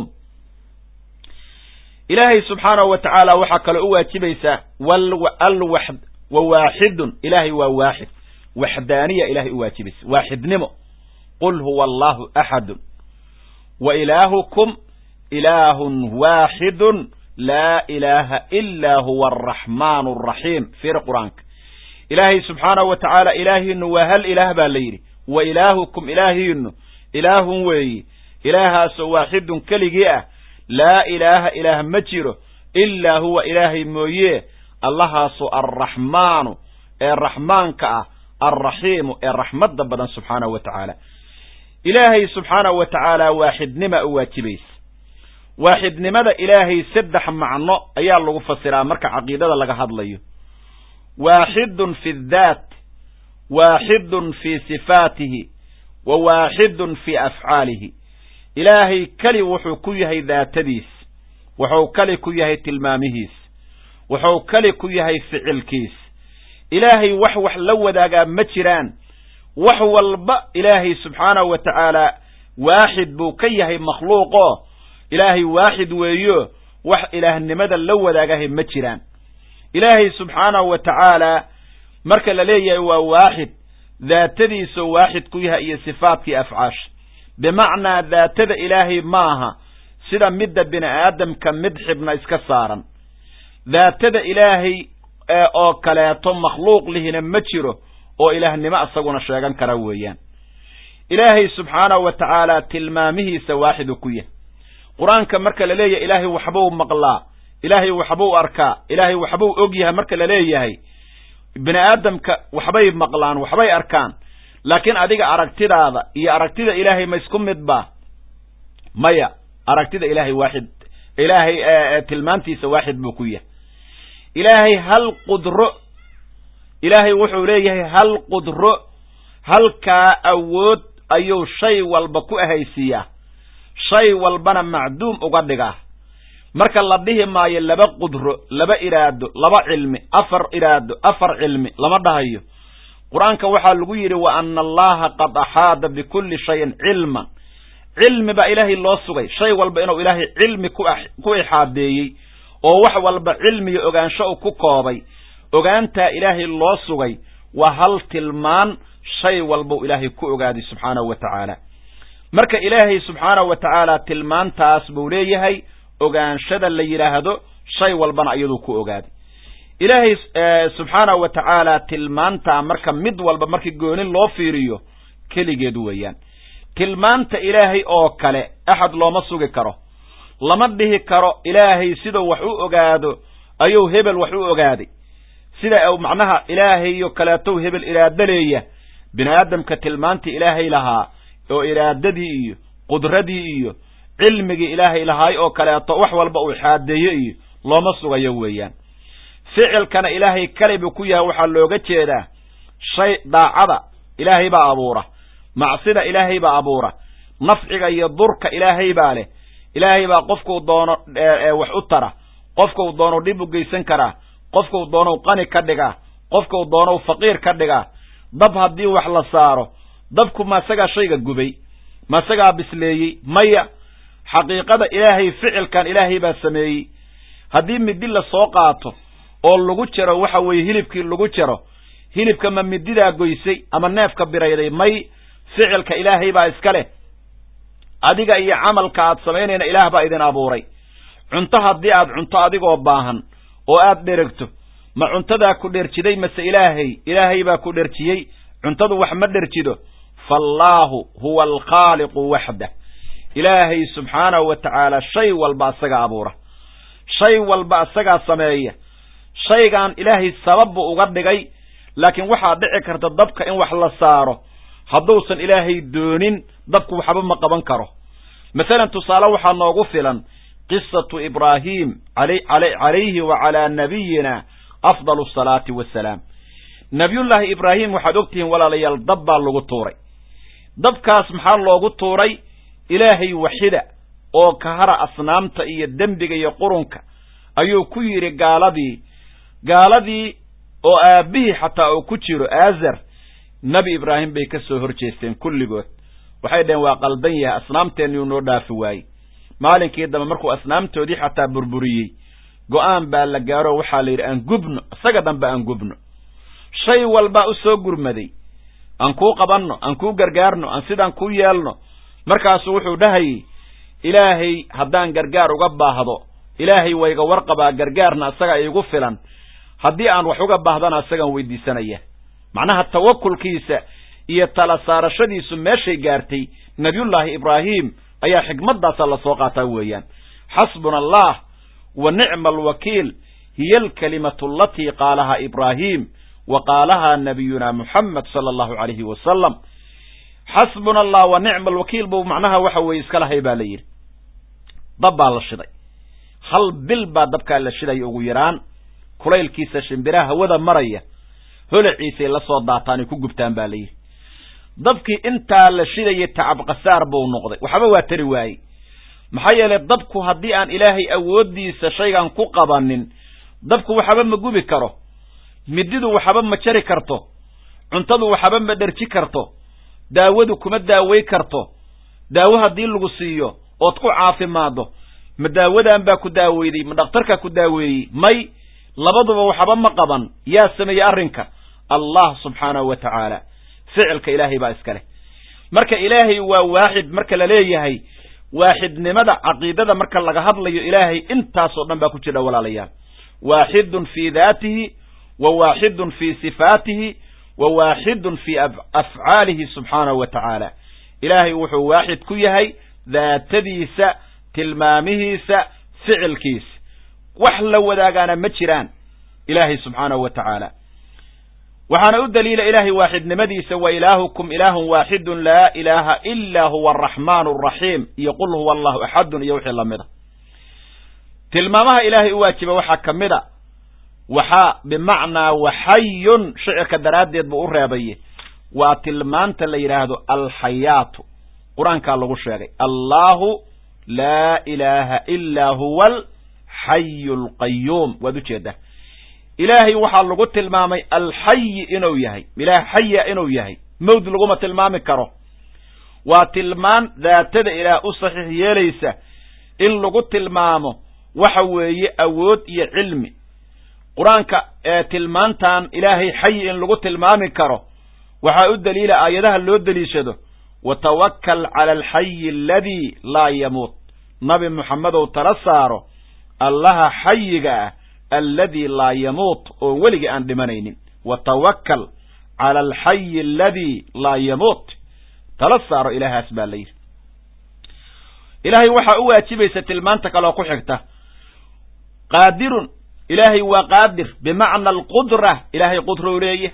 ilaahay subxaanahu wa tacaala waxaa kaloo u waajibaysaa wa waaxidun ilaahay waa waaxid waxdaaniya ilahay u waajibaysa waaxidnimo qul huwa allahu axadun wa ilaahukum ilaahun waaxidun laa ilaaha ilaa huwa araxmaan araxiim fiir qur-aanka ilaahay subxaanahu wa tacaala ilaahiinu waa hal ilaah baa la yidhi wa ilaahukum ilaahiinu ilaahun weeyi ilaahaasoo waaxidun keligii ah laa ilaaha ilaah ma jiro ilaa huwa ilaahay mooye allahaasoo alraxmaanu ee raxmaanka ah alraxiimu ee raxmadda badan subxaanahu wa tacaala ilaahay subxaanahu wa tacaala waaxidnima u waajibaysa waaxidnimada ilaahay saddex macno ayaa lagu fasiraa marka caqiidada laga hadlayo waaxidun fi daat waaxidun fii sifaatihi wa waaxidun fii afcaalihi ilaahay keli wuxuu ku yahay daatadiis wuxuu keli ku yahay tilmaamihiis wuxuu keli ku yahay ficilkiis ilaahay wax wax la wadaagaa ma jiraan wax walba ilaahay subxaanahu wa tacaala waaxid buu ka yahay makhluuqo ilaahay waaxid weeyo wax ilaahnimada la wadaagahay ma jiraan ilaahay subxaanahu wa tacaala marka la leeyahay waa waaxid daatadiisoo waaxid ku yahay iyo sifaadkii afcaasha bimacnaa daatada ilaahay maaha sida midda bini aadamka mid xibna iska saaran daatada ilaahay oo kaleeto makhluuq lihina ma jiro oo ilaahnimo isaguna sheegan kara weeyaan ilaahay subxaanahu wa tacaala tilmaamihiisa waaxidu ku yahay qur-aanka marka la leeyahay ilaahay waxbuu maqlaa ilaahay waxbuu arkaa ilaahay waxbuu og yahay marka la leeyahay bini aadamka waxbay maqlaan waxbay arkaan laakiin adiga aragtidaada iyo aragtida ilaahay ma isku mid ba maya aragtida ilaahay waaxid ilaahay tilmaantiisa waaxid buu ku yahay ilaahay hal qudro ilaahay wuxuu leeyahay hal qudro halkaa awood ayuu shay walba ku ahaysiiyaa shay walbana macduum uga dhigaa marka la dhihi maayo laba qudro laba iraado laba cilmi afar iraado afar cilmi lama dhahayo qur-aanka waxaa lagu yidhi wa ana allaha qad axaada bikulli shayin cilman cilmi baa ilaahay loo sugay shay walba inuu ilaahay cilmi ku ixaadeeyey oo wax walba cilmiga ogaansho u ku koobay ogaantaa ilaahay loo sugay waa hal tilmaan shay walbau ilaahay ku ogaaday subxaanahu wa tacaala marka ilaahay subxaanahu wa tacaala tilmaantaas buu leeyahay ogaanshada la yidhaahdo shay walbana iyaduu ku ogaaday ilaahay subxaanahu wa tacaala tilmaantaa marka mid walba markii goonin loo fiiriyo keligeed weeyaan tilmaanta ilaahay oo kale axad looma sugi karo lama dhihi karo ilaahay siduu wax u ogaado ayuu hebel wax u ogaaday sida macnaha ilaahayo kaleetow hebel iraado leeya bini aadamka tilmaantii ilaahay lahaa oo iraadadii iyo qudradii iyo cilmigii ilaahay lahaay oo kaleeto wax walba uu xaadeeyo iyo looma sugayo weeyaan ficilkana ilaahay kale buu ku yahay waxaa looga jeedaa shay daacada ilaahay baa abuura macsida ilaahay baa abuura nafciga iyo durka ilaahay baa leh ilaahay baa qofkuu doono wax u tara qofkuu doonou dhib u geysan karaa qofkuu doonou qani ka dhigaa qofkuu doonou faqiir ka dhigaa dab haddii wax la saaro dabku ma isagaa shayga gubay ma isagaa bisleeyey maya xaqiiqada ilaahay ficilkan ilaahay baa sameeyey haddii midi la soo qaato oo lagu jaro waxa weeye hilibkii lagu jaro hilibka ma mididaa goysay ama neefka birayday may ficilka ilaahay baa iska leh adiga iyo camalka aad samaynayna ilaah baa idin abuuray cunto haddii aad cunto adigoo baahan oo aad dheragto ma cuntadaa ku dherjiday mase ilaahay ilaahay baa ku dherjiyey cuntadu wax ma dherjido faallaahu huwa alkhaaliqu waxdah ilaahay subxaanahu wa tacaala shay walba asaga abuura shay walba asagaa sameeya shaygan ilaahay sabab buu uga dhigay laakiin waxaa dhici karta dabka in wax la saaro hadduusan ilaahay doonin dabku waxba ma qaban karo masalan tusaale waxaa noogu filan qisatu ibraahim calayhi wa calaa nabiyina afdalu asalaati wassalaam nabiyullaahi ibraahim waxaad ogtihiin walaalayaal dab baa lagu tuuray dabkaas maxaa loogu tuuray ilaahay waxida oo kahara asnaamta iyo dembiga iyo qurunka ayuu ku yidhi gaaladii gaaladii oo aabbihii xataa uu ku jiro aazar nebi ibraahim bay ka soo hor jeesteen kulligood waxay dhaheen waa qaldan yahay asnaamteenniyuu noo dhaafi waayey maalinkii dambe markuu asnaamtoodii xataa burburiyey go'aan baa la gaaro waxaa la yidhi aan gubno isaga dhanba aan gubno shay walbaa u soo gurmaday aan kuu qabanno aan kuu gargaarno aan sidaan kuu yeelno markaasuu wuxuu dhahayey ilaahay haddaan gargaar uga baahdo ilaahay wayga warqabaa gargaarna isaga iigu filan haddii aan wax uga baahdana isagaan weydiisanaya macnaha tawakulkiisa iyo tala saarashadiisu meeshay gaartay nabiyullaahi ibraahim ayaa xikmaddaasa lasoo qaataa weeyaan xasbuna allah wa nicma alwakiil hiya alkalimatu alatii qaalahaa ibraahim wa qaalahaa nabiyuna muxamed sala allahu calayhi wasalam xasbuna allah wa nicma alwakiil buu macnaha waxa weeye iska lahay baa la yidhi dab baa la shiday hal bil baa dabkaa la shidaya ugu yaraan kulaylkiisa shimbiraha hawada maraya holaciisay la soo daataanay ku gubtaan baa la yidhi dabkii intaa la shidayay tacab khasaar buu noqday waxba waa tari waayey maxaa yeelay dabku haddii aan ilaahay awooddiisa shaygan ku qabanin dabku waxba ma gubi karo mididu waxba ma jari karto cuntadu waxba ma dherji karto daawadu kuma daaway karto daawo haddii lagu siiyo ood ku caafimaado ma daawadan baa ku daaweyday ma dhakhtarkaa ku daaweeyey may labaduba waxba ma qaban yaa sameeyey arrinka allah subxaanahu wa tacaala ficilka ilaahay baa iska leh marka ilaahay waa waaxid marka la leeyahay waaxidnimada caqiidada marka laga hadlayo ilaahay intaasoo dhan baa ku jira walaalayaal waaxidun fii daatihi wa waaxidun fii sifaatihi wa waaxidun fii afcaalihi subxaanahu wa tacaala ilaahay wuxuu waaxid ku yahay daatadiisa tilmaamihiisa ficilkiisa wax la wadaagaana ma jiraan ilaahay subxaanahu wa tacaala waxaana u daliila ilaahay waaxidnimadiisa wa ilaahukum ilaahun waaxidun laa ilaaha ilaa huwa araxmaan araxiim iyo qul huwa allahu axadun iyo wixii lamida tilmaamaha ilaahay u waajiba waxaa ka mid a waxaa bimacnaa waxayun shicirka daraaddeed buu u reebaye waa tilmaanta la yidhaahdo alxayaatu qur-aankaa lagu sheegay allahu laa ilaaha ilaa huwa alxayu alqayuum waad ujeedaa ilaahay waxaa lagu tilmaamay alxayi inuu yahay ilaah xaya inuu yahay mawd laguma tilmaami karo waa tilmaan daatada ilaah u saxiix yeelaysa in lagu tilmaamo waxa weeye awood iyo cilmi qur-aanka ee tilmaantan ilaahay xayi in lagu tilmaami karo waxaa u daliila aayadaha loo deliishado watawakal cala alxayi aladii laa yamuut nabi moxamedow tala saaro allaha xayiga ah alladii laa yamuut oo weligii aan dhimanaynin watawakal cala alxayi aladii laa yamuut tala saaro ilaahaas baa la yidhi ilaahay waxaa u waajibaysa tilmaanta kaleoo ku xigta qaadirun ilaahay waa qaadir bimacna alqudra ilaahay qudrow leeya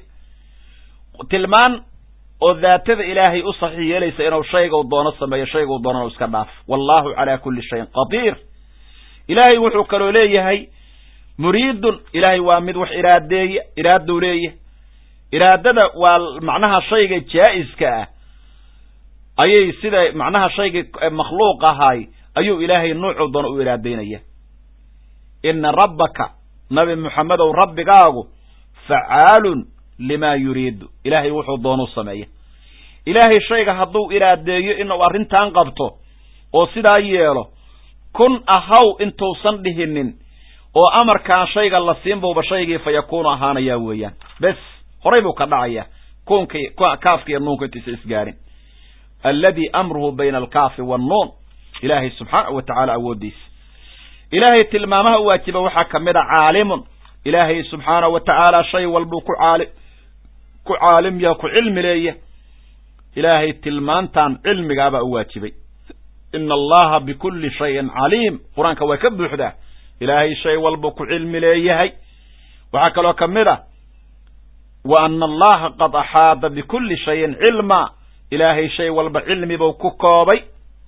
tilmaan oo daatada ilaahay u saxiix yeelaysa inuu shaygau doono sameeyo shaygau doonana iska dhaaf wallaahu calaa kulli shayin qadiir ilaahay wuxuu kaloo leeyahay muriidun ilaahay waa mid wax iraadeeya iraadou leeya iraadada waa macnaha shayga jaa'iska ah ayay sida macnaha shayga makhluuq ahaay ayuu ilaahay nuucuu doono u iraadeynaya ina rabbaka nabi moxamedow rabbigaagu facaalun limaa yuriidu ilaahay wuxuu doonuu sameeya ilaahay shayga hadduu iraadeeyo inuu arrintan qabto oo sidaa yeelo kun ahaw intuusan dhihinin oo amarkaan shayga la siin buuba shaygii fa yakuunu ahaanayaa weeyaan bes horay buu ka dhacaya kuunkii kaafka iyo nuunka intuusa isgaarin alladii amruhu bayna alkaafi wannuun ilaahay subxaanahu wa tacaala awooddiisa ilaahay tilmaamaha u waajiba waxaa ka mid a caalimun ilaahay subxaanahu wa tacaala shay walbuu ku caali ku caalim yaha ku cilmi leeya ilaahay tilmaantan cilmigaabaa u waajibay ina allaha bikulli shayin caliim qur-aanka waa ka buuxdaa ilaahay shay walbuu ku cilmi leeyahay waxaa kaloo ka mid a wa ana allaha qad axaada bikulli shayin cilma ilaahay shay walba cilmibuu ku koobay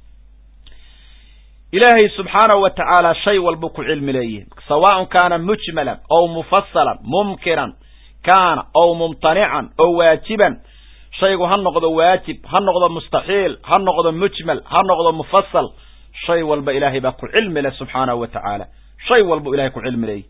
ilaahay subxaanahu wa tacaala shay walbuu ku cilmi leeyahay sawaaءn kaana mujmalan ow mufasalan mumkinan kaana ow mumtanican oo waajiban shaygu ha noqdo waajib ha noqdo mustaxiil ha noqdo mujmal ha noqdo mufasal shay walba ilaahay baa ku cilmi leh subxaanahu wa tacaala shay walbuu ilahay ku cilmi leeyahy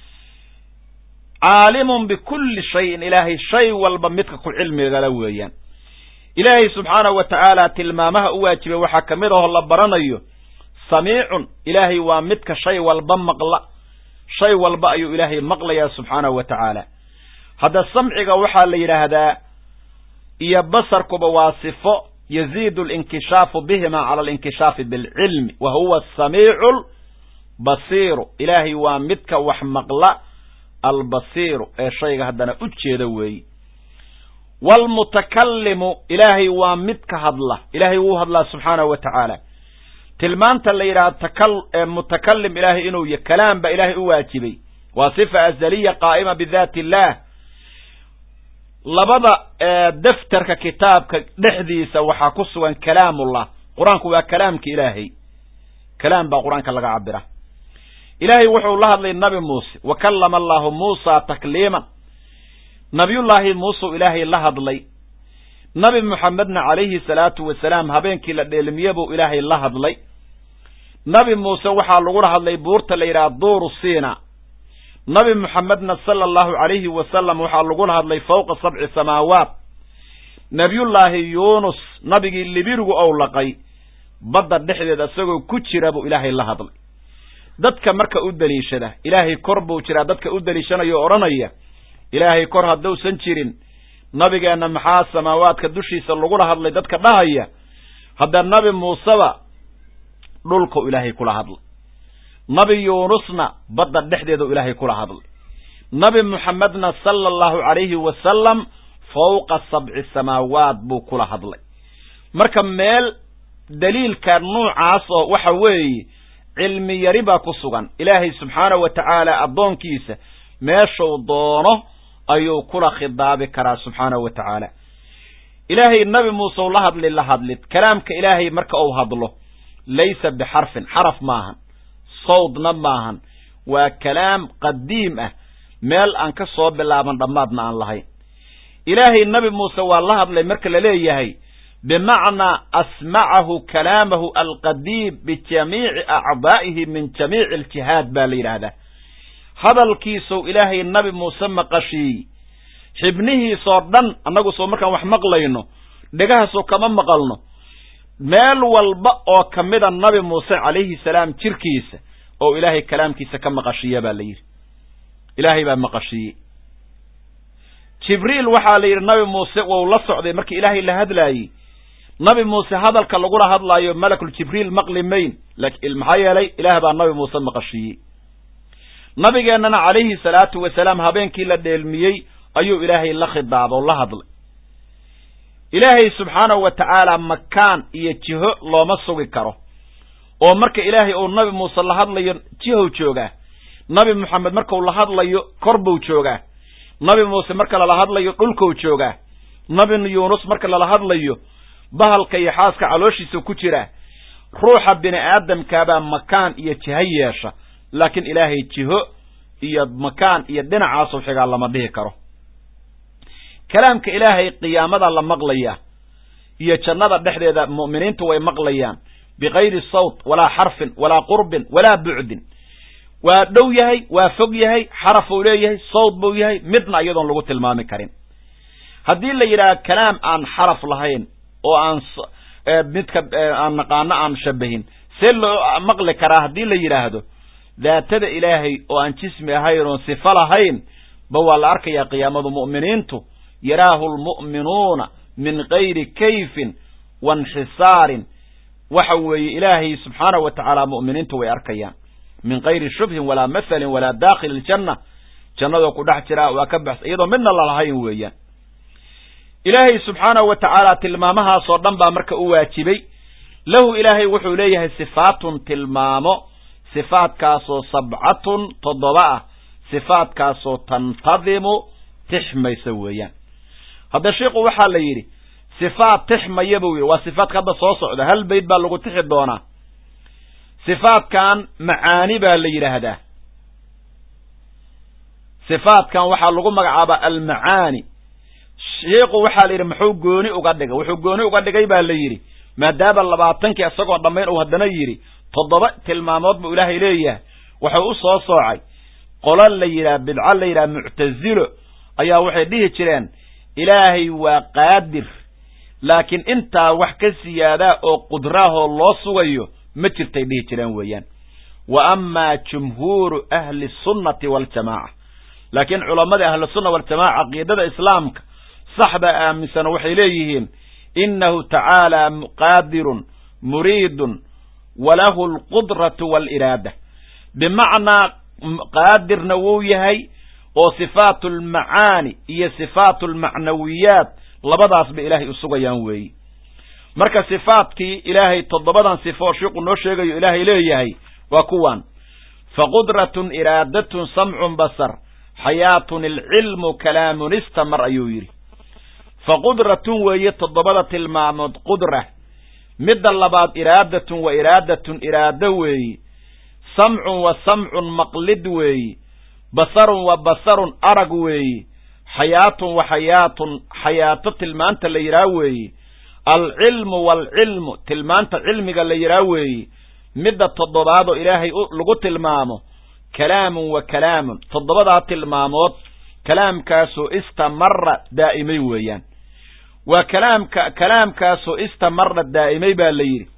caalimun bikulli shayin ilaahay shay walba midka ku cilmigala weeyaan ilaahay subxaanahu wa tacaala tilmaamaha u waajibay waxaa ka mid aho la baranayo samiicun ilaahay waa midka shay walba maqla shay walba ayuu ilaahay maqlayaa subxaanahu wa tacaala hadda samciga waxaa la yidhaahdaa iyo basarkuba waa sifo yaziidu alinkishaafu bihima cala alinkishaafi bilcilmi wa huwa asamiicu albasiiru ilaahay waa midka wax maqla albasiiru ee shayga haddana u jeeda weeyi waalmutakallimu ilaahay waa midka hadla ilaahay wuu hadlaa subxaanahu wa tacaala tilmaanta la yidhaha mutakalim ilaahay inuu y kalaam ba ilaahay u waajibay waa sifa azaliya qaa'ima bidaati illaah labada daftarka kitaabka dhexdiisa waxaa ku sugan kalaamullah qur-aanku waa kalaamka ilaahay kalaam baa qur-aanka laga cabira ilaahay wuxuu la hadlay nabi muuse wa kallama allahu muusa takliiman nabiyullaahi muuseu ilaahay la hadlay nabi muxamedna calayhi salaatu wasalaam habeenkii la dheelmiye buu ilaahay la hadlay nabi muuse waxaa lagula hadlay buurta la yidhaha duuru siina nabi muxamedna sala allahu calayhi wasalam waxaa lagula hadlay fowqa sabci samaawaat nebiyullaahi yuunus nabigii libirigu ou laqay badda dhexdeeda isagoo ku jira buu ilaahay la hadlay dadka marka u deliishada ilaahay kor buu jiraa dadka u deliishanaya o odhanaya ilaahay kor hadduusan jirin nabigeenna maxaa samaawaadka dushiisa lagula hadlay dadka dhahaya hadda nabi muuseba dhulkau ilaahay kula hadlay nabi yuunusna badda dhexdeedu ilaahay kula hadlay nabi muxamedna sala allahu calayhi wasalam fowqa sabci samaawaat buu kula hadlay marka meel daliilka nuucaas oo waxa weeye cilmi yari baa ku sugan ilaahay subxaanahu wa tacaala addoonkiisa meeshuu doono ayuu kula khidaabi karaa subxaanahu wa tacaala ilaahay nabi muuseu la hadli la hadlid kalaamka ilaahay marka uu hadlo laysa bixarfin xaraf maahan sawdna maahan waa kalaam qadiim ah meel aan ka soo bilaaban dhammaadna aan lahayn ilaahay nabi muuse waa la hadlay marka la leeyahay bimacnaa asmacahu kalaamahu alqadiim bijamiici acdaa'ihi min jamiici aljihaad baa la yidhaahdaa hadalkiisou ilaahay nabi muuse maqashiiyey xibnihiisoo dhan annagu soo markaan wax maqlayno dhegahaasoo kama maqalno meel walba oo ka mida nabi muuse calayhi salaam jirkiisa oo ilaahay kalaamkiisa ka maqashiiya baa la yidhi ilaahay baa maqashiiyey jibriil waxaa la yidhi nabi muuse wou la socday markii ilaahay la hadlaayey nabi muuse hadalka lagula hadlaayo malakul jibriil maqli mayn maxaa yeelay ilaah baa nabi muuse maqashiiyey nabigeennana calayhi salaatu wasalaam habeenkii la dheelmiyey ayuu ilaahay la khidaaba oo la hadlay ilaahay subxaanahu wa tacaala makaan iyo jiho looma sugi karo oo marka ilaahay uu nabi muuse la hadlayo jihow joogaa nabi moxamed markau la hadlayo kor buu joogaa nabi muuse marka lala hadlayo dhulkou joogaa nabi yuunus marka lala hadlayo bahalka iyo xaaska calooshiisa ku jira ruuxa bini aadamkaabaa makaan iyo jiho yeesha laakiin ilaahay jiho iyo makaan iyo dhinacaasoo xigaa lama dhihi karo kalaamka ilaahay qiyaamada la maqlaya iyo jannada dhexdeeda mu'miniintu way maqlayaan bikayri sawt walaa xarfin walaa qurbin walaa bucdin waa dhow yahay waa fog yahay xaraf uu leeyahay sawt buu yahay midna iyadoon lagu tilmaami karin haddii la yidhaha kalaam aan xaraf lahayn oo aan midka aan naqaano aan shabahin see loo maqli karaa haddii la yidhaahdo daatada ilaahay oo aan jismi ahayn oon sifo lahayn ba waa la arkayaa qiyaamadu mu'miniintu yaraahu lmu'minuuna min gayri kayfin wainxisaarin waxa weeye ilaahay subxaanahu wa tacaala mu'miniintu way arkayaan min gayri shubhin walaa mathalin walaa daakhili iljanna jannadoo ku dhex jira waa ka baxsa iyadoo midna lalahayn weeyaan ilaahay subxaanahu wa tacaala tilmaamahaasoo dhan baa marka u waajibay lahu ilaahay wuxuu leeyahay sifaatun tilmaamo sifaadkaasoo sabcatun toddoba ah sifaadkaasoo tantadimu tixmaysa weeyaan hadda sheikhu waxaa la yidhi sifaad tixmaya buu yidhi waa sifaadka hadda soo socda hal bayd baa lagu tixi doonaa sifaadkan macaani baa la yidhaahdaa sifaadkan waxaa lagu magacaabaa almacaani sheikhu waxaa la yidhi muxuu gooni uga dhigay wuxuu gooni uga dhigay baa la yidhi maadaama labaatankii isagoo dhammayn uu haddana yidhi toddoba tilmaamood buu ilaahay leeyahay wuxuu u soo soocay qolo la yidhaha bidco la yidhaha muctasilo ayaa waxay dhihi jireen ilaahay waa qaadir laakiin intaa wax ka siyaadaa oo qudraahoo loo sugayo ma jirtay dhihi jireen weeyaan wa amaa jumhuuru ahli sunnati waaljamaaca laakiin culammadii ahlusunna waljamaca caqiidada islaamka saxda aaminsan waxay leeyihiin innahu tacaala qaadirun muriidun walahu alqudratu waaliraada bimacnaa qaadirna wuu yahay oo sifaatu almacaani iyo sifaatu almacnawiyaat labadaasba ilaahay u sugayaan weeyi marka sifaadkii ilaahay toddobadan sifo shiiqu noo sheegayo ilaahay leeyahay waa kuwan faqudratun iraadatun samcun basar xayaatun ilcilmu kalaamun istamar ayuu yidhi faqudratun weeye toddobada tilmaamood qudra midda labaad iraadatun wa iraadatun iraado weeyi samcun wa samcun maqlid weeyi basarun wa basarun arag weeyi xayaatun wa xayaatun xayaato tilmaanta la yidhaah weeyi alcilmu waalcilmu tilmaanta cilmiga la yidhaah weeyi midda toddobaadoo ilaahay lagu tilmaamo kalaamun wa kalaamun toddobadaa tilmaamood kalaamkaasoo istamara daa'imay weeyaan waa kalaamka kalaamkaasoo istamara daa'imay baa la yidhi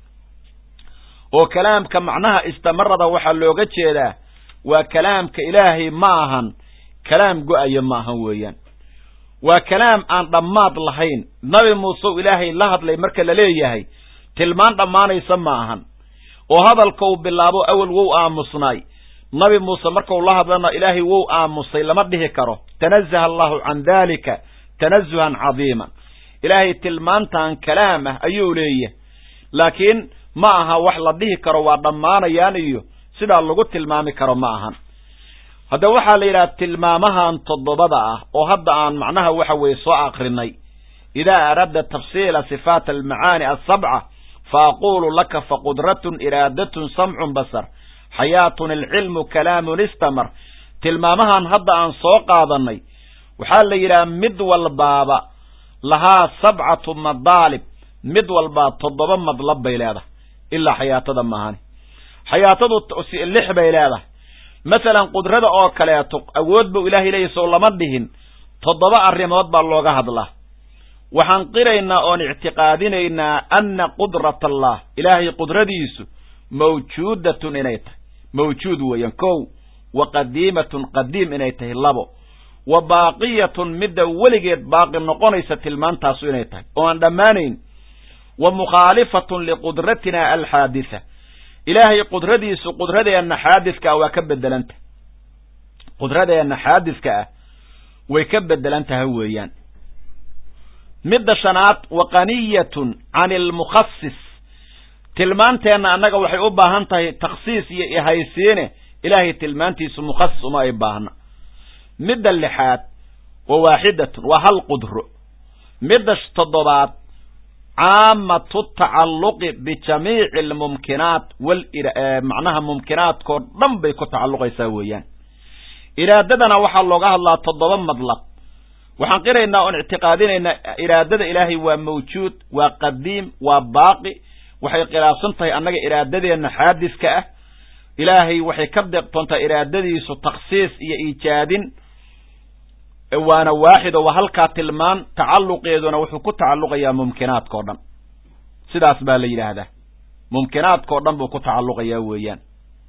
oo kalaamka macnaha istamarada waxaa looga jeedaa waa kalaamka ilaahay ma ahan kalaam go-aya ma ahan weeyaan waa kalaam aan dhammaad lahayn nabi muuse u ilaahay la hadlay marka la leeyahay tilmaan dhammaanaysa ma ahan oo hadalka uu bilaabo awel wou aamusnaay nabi muuse markau la hadlana ilaahay wou aamusay lama dhihi karo tanazaha allahu can daalika tanazuhan cadiiman ilaahay tilmaantan kalaam ah ayuu leeyahay laakiin ma aha wax la dhihi karo waa dhammaanayaan iyo sidaa lagu tilmaami karo ma ahan hadda waxaa la yidhaha tilmaamahan toddobada ah oo hadda aan macnaha waxa weeye soo akrinay idaa aradda tafsiila sifaat almacaani asabca fa aquulu laka faqudratun iraadatun samcun basar xayaatun alcilmu kalaamun istamar tilmaamahan hadda aan soo qaadanay waxaa la yidhaha mid walbaaba lahaa sabcatu madaalib mid walbaa toddoba madlab bay leedahay ilaa xayaatada maahani xayaatadu lix bay leedahay masalan qudrada oo kaleeto awood buu ilaahay leeyahy sow lama dhihin toddoba arrimood baa looga hadlaa waxaan qiraynaa oon ictiqaadinaynaa anna qudrat allah ilaahay qudradiisu mawjuudatun inay tahay mawjuud weeyaan kow wa qadiimatun qadiim inay tahay labo wa baaqiyatun midda weligeed baaqi noqonaysa tilmaantaasu inay tahay oo aan dhammaanayn wa mukhaalifatun liqudratina alxaaditha ilaahay qudradiisu qudradeenna xaadidka ah waa ka bedelanta qudradeenna xaadidka ah way ka bedelan tahay weeyaan midda shanaad wa qaniyatun can ilmukhasis tilmaanteenna annaga waxay u baahan tahay takhsiis iyo ihaysiine ilaahay tilmaantiisu mukhasis uma ay baahna midda lixaad wa waaxidatun waa hal qudro midda toddobaad caamatu tacalluqi bijamiici almumkinaat wal macnaha mumkinaadkoo dhan bay ku tacalluqaysaa weeyaan iraadadana waxaa looga hadlaa toddoba madlab waxaan qiraynaa oon ictiqaadinaynaa iraadada ilaahay waa mawjuud waa qadiim waa baaqi waxay khilaafsan tahay annaga iraadadeenna xaadiska ah ilaahay waxay ka deeqtoontaa iraadadiisu takhsiis iyo iijaadin waana waaxido waa halkaa tilmaan tacalluqeeduna wuxuu ku tacalluqayaa mumkinaadka o dhan sidaas baa la yidhaahdaa mumkinaadkao dhan buu ku tacalluqayaa weeyaan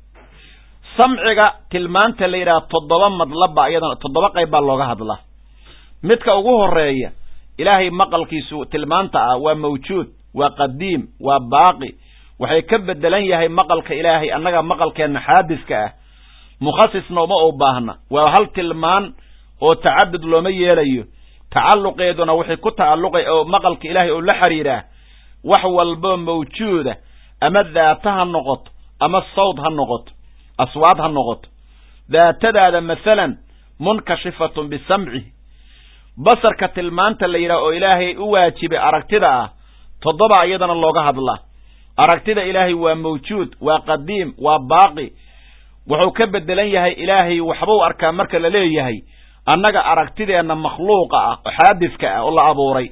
samciga tilmaanta la yidhaha toddoba madlabba iyadana toddoba qayb baa looga hadlaa midka ugu horeeya ilaahay maqalkiisu tilmaanta ah waa mawjuud waa qadiim waa baaqi waxay ka bedelan yahay maqalka ilaahay annaga maqalkeenna xaadiska ah mukhasisna uma u baahna waa hal tilmaan oo tacadud looma yeelayo tacalluqeeduna waxay ku tacalluqay oo maqalka ilaahay oo la xidhiidhaa wax walboo mawjuuda ama daata ha noqoto ama sawd ha noqoto aswaad ha noqoto daatadaada masalan munkashifatun bisamcihi basarka tilmaanta la yidhaha oo ilaahay u waajibay aragtida ah toddoba iyadana looga hadlaa aragtida ilaahay waa mawjuud waa qadiim waa baaqi wuxuu ka bedelan yahay ilaahay waxbuu arkaa marka la leeyahay annaga aragtideenna makhluuqa ah oo xaadidka ah oo la abuuray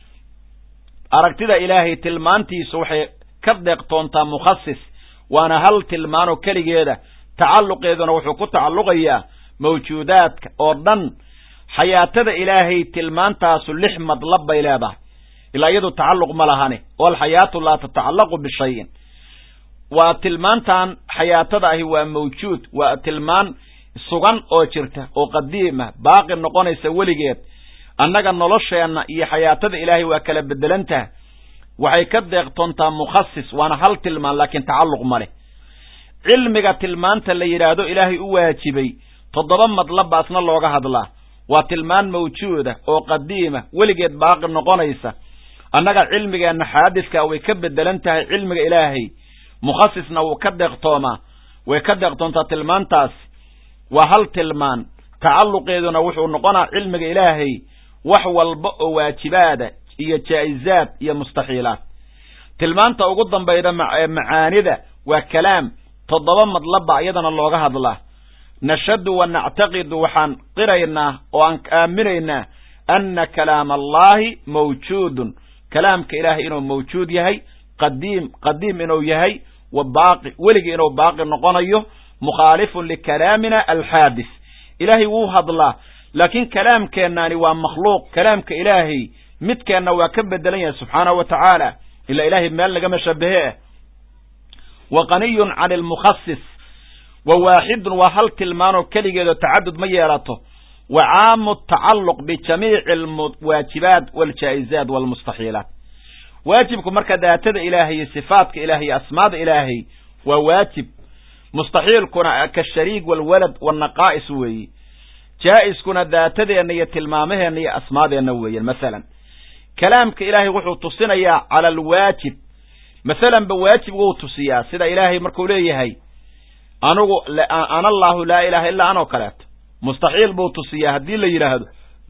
aragtida ilaahay tilmaantiisu waxay ka deeqtoontaa mukhasis waana hal tilmaanoo keligeeda tacalluqeeduna wuxuu ku tacalluqayaa mawjuudaadka oo dhan xayaatada ilaahay tilmaantaasu lix madlab bay leedahay ilaa iyadu tacalluq ma lahane oo alxayaatu laa tatacallaqu bishayin waa tilmaantan xayaatada ahi waa mawjuud waa tilmaan sugan oo jirta oo qadiima baaqi noqonaysa weligeed annaga nolosheenna iyo xayaatada ilaahay waa kala bedelantaha waxay ka deeqtoontaa mukhasis waana hal tilmaan laakiin tacalluq ma leh cilmiga tilmaanta la yidhaahdo ilaahay u waajibay toddoba madlabbaasna looga hadlaa waa tilmaan mawjuuda oo qadiima weligeed baaqi noqonaysa annaga cilmigeenna xaadidka way ka bedelan tahay cilmiga ilaahay mukhasisna wuu ka deeqtoomaa way ka deeqtoontaa tilmaantaas waa hal tilmaan tacalluqeeduna wuxuu noqonaa cilmiga ilaahay wax walba oo waajibaada iyo jaa'izaad iyo mustaxiilaad tilmaanta ugu dambayda ee macaanida waa kalaam toddoba madlabba iyadana looga hadlaa nashhadu wa nactaqidu waxaan qiraynaa oo aan aaminaynaa anna kalaama allaahi mawjuudun kalaamka ilaahay inuu mawjuud yahay qadiim qadiim inuu yahay wa baaqi weligii inuu baaqi noqonayo mukhaalifun likalaamina alxaadis ilaahay wuu hadlaa laakiin kalaamkeennaani waa makhluuq kalaamka ilaahay midkeenna waa ka bedelan yahay subxaanahu wa tacaala ilaa ilaahay meel lagama shabahe ah wa qaniyun can ilmukhasis wa waaxidun waa hal tilmaanoo keligeedoo tacadud ma yeelato wa caamu tacalluq bijamiici alwaajibaat waljaa'izaat walmustaxiilaat waajibku marka daatada ilaahay iyo sifaatka ilahay iyo asmaada ilaahay waa waajib mustaxiilkuna kashariik walwalad wannaqaa'is weeye jaa'iskuna daatadeenna iyo tilmaamaheenna iyo asmaadeenna weeyaan masalan kalaamka ilaahay wuxuu tusinayaa cala alwaajib masalanba waajib wuu tusiyaa sida ilaahay markuu leeyahay anugu ana allaahu laa ilaha illaa anoo kaleeto mustaxiil buu tusiyaa haddii la yidhaahdo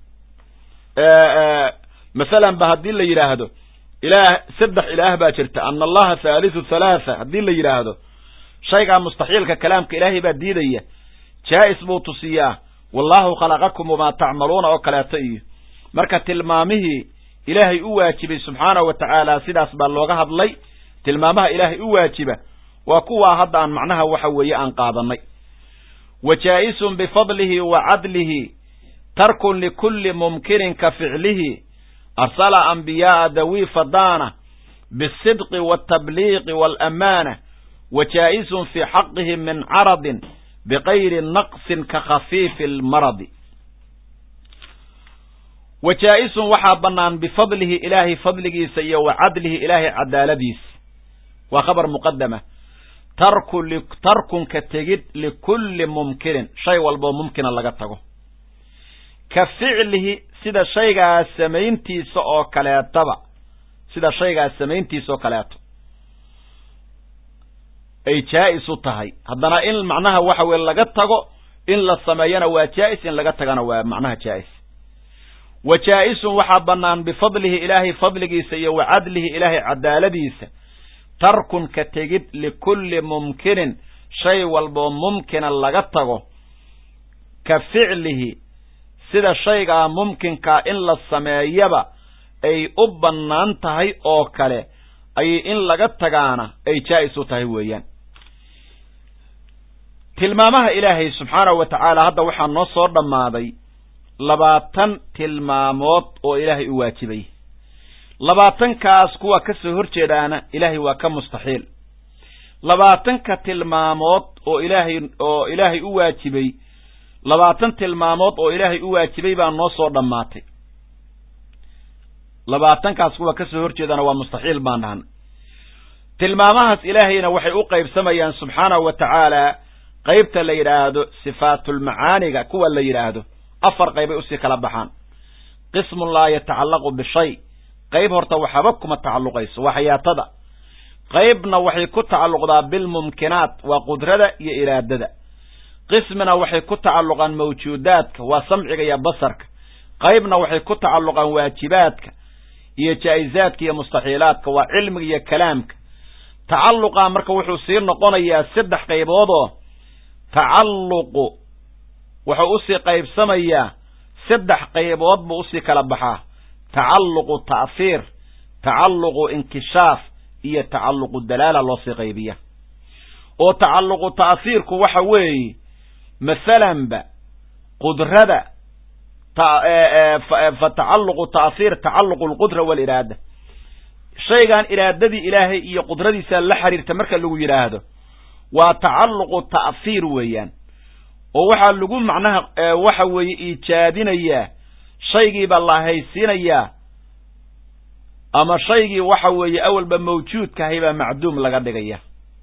masalan ba haddii la yidhaahdo ilaah saddex ilaah baa jirta ana allaha haalisu halaatha haddii la yidhaahdo shaygaa mustaxiilka kalaamka ilaahay baa diidaya jaa'is buu tusiyaa wallaahu khalaqakum wamaa tacmaluuna oo kaleeto iyo marka tilmaamihii ilaahay u waajibay subxaanahu wa tacaala sidaas baa looga hadlay tilmaamaha ilaahay u waajiba waa kuwaa hadda aan macnaha waxa weeye aan qaadanay wa jaa'isun bifadlihi wa cadlihi tarkun likulli mumkinin ka ficlihi arsala anbiyaa'a dawii fadaana bisidqi waaltabliiqi waalamaana wa jaa'isun fii xaqihi min caradin bikayri naqsin ka khafiifi almaradi wa jaa'isun waxaa bannaan bifadlihi ilaahay fadligiisa iyo wa cadlihi ilaahay cadaaladiisa waa khabar muqadama tarku tarkunka tegid likulli mumkinin shay walboo mumkina laga tago ka ficlihi sida shaygaas samayntiisa oo kaleetaba sida shaygaas samayntiisa oo kaleeto ay jaa'is u tahay haddana in macnaha waxa weye laga tago in la sameeyana waa jaa'is in laga tagana waa macnaha jaa'is wa jaa'isun waxaa bannaan bifadlihi ilaahay fadligiisa iyo wa cadlihi ilaahay cadaaladiisa tarkun ka tegid likulli mumkinin shay walboo mumkina laga tago ka ficlihi sida shaygaa mumkinkaa in la sameeyaba ay u bannaan tahay oo kale ayay in laga tagaana ay jaa'is u tahay weeyaan tilmaamaha ilaahay subxaanahu wa tacaala hadda waxaa noo soo dhammaaday labaatan tilmaamood oo ilaahay u waajibay labaatankaas kuwa ka soo hor jeedaana ilaahay waa ka mustaxiil labaatanka tilmaamood oo ilaahay oo ilaahay u waajibay labaatan tilmaamood oo ilaahay u waajibay baa noo soo dhammaatay labaatankaas kuwa ka soo hor jeedana waa mustaxiil baan dhahan tilmaamahaas ilaahayna waxay u qaybsamayaan subxaanahu wa tacaala qaybta la yidhaahdo sifaatulmacaaniga kuwa la yidhaahdo afar qaybay usii kala baxaan qismun laa yatacallaqu bishay qayb horta waxaba kuma tacalluqayso waa xayaatada qaybna waxay ku tacalluqdaa bilmumkinaat waa qudrada iyo iraadada qismina waxay ku tacalluqaan mawjuudaadka waa samciga iyo basarka qaybna waxay ku tacalluqaan waajibaadka iyo jaa'izaadka iyo mustaxiilaadka waa cilmiga iyo kalaamka tacalluqa marka wuxuu sii noqonayaa saddex qayboodoo tacalluqu wuxuu usii qaybsamayaa saddex qaybood buu usii kala baxaa tacalluqu ta'fiir tacalluqu inkishaaf iyo tacalluqu dalaala loo sii qaybiya oo tacalluqu ta'fiirku waxa weeye masalanba qudrada fa tacalluqu ta'fiir tacalluqu alqudra waaliraada shaygan iraadadii ilaahay iyo qudradiisa la xiriirta marka lagu yidhaahdo waa tacalluqu ta'fiir weeyaan oo waxaa lagu macnaha waxa weeye iijaadinayaa shaygiibaa la haysiinayaa ama shaygii waxa weeye awalba mawjuudkahay baa macduum laga dhigaya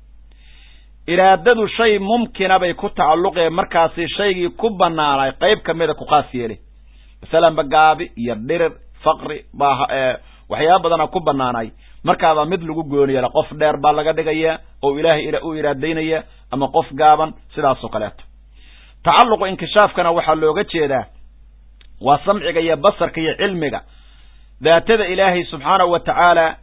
iraadadu shay mumkina bay ku tacalluqeen markaasi shaygii ku bannaanay qayb ka mida ku khaas yeeli masalanba gaabi iyo dhirir faqri baa waxyaaba badana ku bannaanay markaabaa mid lagu gooni yeela qof dheer baa laga dhigayaa oo ilaahay u iraadaynaya ama qof gaaban sidaasoo kaleeto tacalluqu inkishaafkana waxaa looga jeedaa waa samciga iyo basarka iyo cilmiga daatada ilaahay subxaanahu wa tacaala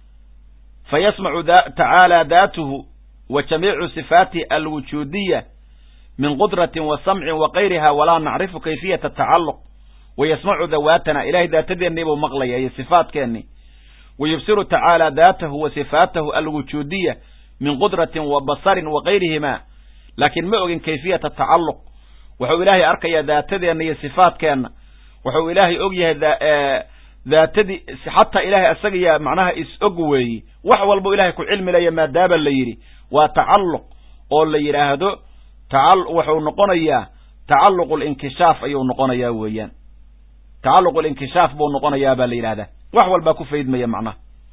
fa yasmacu tacaala daatuhu wa jamiicu sifaatihi alwujuudiya min qudratin wa samcin wa kayriha walaa nacrifu kayfiyata tacalluq wa yasmacu dawaatana ilahay daatadeennii buu maqlaya iyo sifaatkeennii wa yubsiru tacaala daatahu wa sifaatahu alwujuudiya min qudratin wa basarin wa kayrihima laakiin ma ogin kayfiyata tacalluq wuxuu ilaahay arkayaa daatadeenna iyo sifaatkeenna wuxuu ilaahay og yahay daatadii xataa ilaahay asagaya macnaha is-og weeyi wax walbuu ilahay ku cilmi laya maadaaba la yidhi waa tacalluq oo la yidhaahdo wuxuu noqonayaa tacalluq linkishaaf ayuu noqonayaa weeyaan tacalluq linkishaaf buu noqonayaa baa la yidhahdaa wax walbaa ku faydmaya macnaha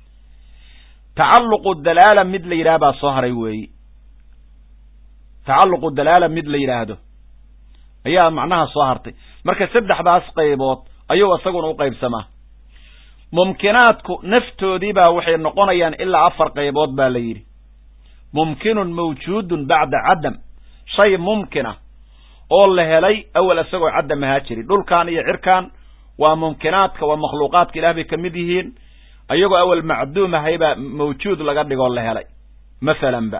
tacalluqu dalaala mid la yidhaha baa soo haray weeyi tacalluqu dalaala mid la yidhaahdo ayaa macnaha soo hartay marka saddexdaas qaybood ayuu isaguna u qaybsamaa mumkinaadku naftoodiibaa waxay noqonayaan ilaa afar qaybood baa la yidhi mumkinun mawjuudun bacda cadam shay mumkina oo la helay awel isagoo cadam ahaa jiri dhulkan iyo cirkan waa mumkinaadka waa makhluuqaadka ilaah bay ka mid yihiin ayagoo awel macduum ahaybaa mawjuud laga dhigoo la helay masalanba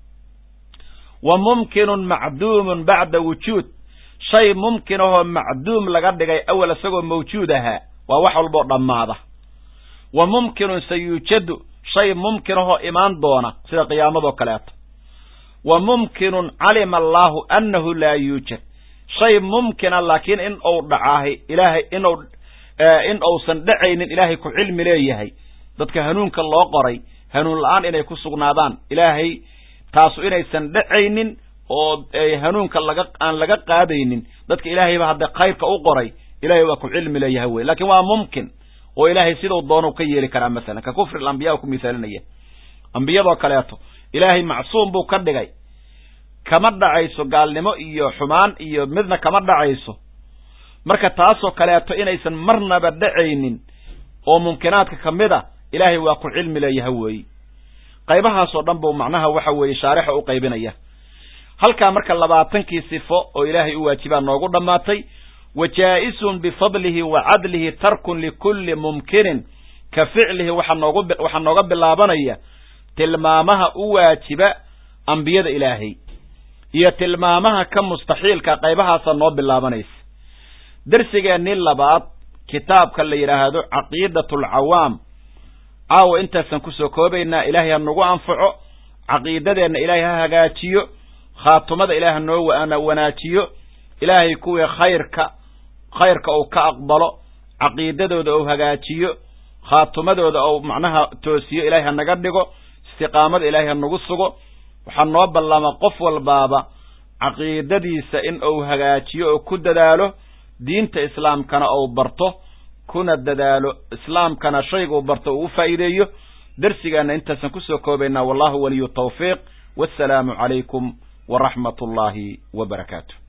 wa mumkinun macduumun bacda wujuud shay mumkin ahoo macduum laga dhigay awel isagoo mawjuud ahaa waa wax walboo dhammaada wa mumkinun sayuujadu shay mumkin ahoo imaan doona sida qiyaamadoo kaleeto wa mumkinun calima allaahu annahu laa yuujad shay mumkina laakiin in uu dhacaahay ilaahay inuu in uusan dhacaynin ilaahay ku cilmi leeyahay dadka hanuunka loo qoray hanuun la-aan inay ku sugnaadaan ilaahay taasu inaysan dhacaynin oo hanuunka laga aan laga qaadaynin dadka ilaahayba hadda khayrka u qoray ilahay waa ku cilmi leeyahay wey lakin waa mumkin oo ilaahay sidau doonau ka yeeli karaa masalan ka kufri alambiya ku misaalinaya ambiyadoo kaleeto ilaahay macsuum buu ka dhigay kama dhacayso gaalnimo iyo xumaan iyo midna kama dhacayso marka taasoo kaleeto inaysan marnaba dhacaynin oo mumkinaadka ka mid a ilaahay waa ku cilmi leeyahay weeyi qaybahaasoo dhan buu macnaha waxa weeye shaarixa u qaybinaya halkaa marka labaatankii sifo oo ilaahay u waajibaa noogu dhammaatay wa jaa'isun bifadlihi wa cadlihi tarkun likulli mumkinin ka ficlihi waxaa noogu waxaa nooga bilaabanaya tilmaamaha u waajiba ambiyada ilaahay iyo tilmaamaha ka mustaxiilka qaybahaasa noo bilaabanaysa darsigeennii labaad kitaabka la yidhaahdo caqiidatu alcawaam caawa intaasaan kusoo koobaynaa ilaahay ha nagu anfaco caqiidadeenna ilaahay ha hagaajiyo khaatumada ilaah hanoo wanaajiyo ilaahay kuwii khayrka khayrka uu ka aqbalo caqiidadooda uu hagaajiyo khaatumadooda ou macnaha toosiyo ilaahay ha naga dhigo istiqaamada ilaahay ha nagu sugo waxaa noo ballama qof walbaaba caqiidadiisa in uu hagaajiyo oo ku dadaalo diinta islaamkana ou barto kuna dadaalo islaamkana shayguu barto uu u faa'iideeyo darsigaana intaasaan kusoo koobaynaa wallahu waliyu tawfiiq wassalaamu calaykum waraxmat ullaahi wa barakaatu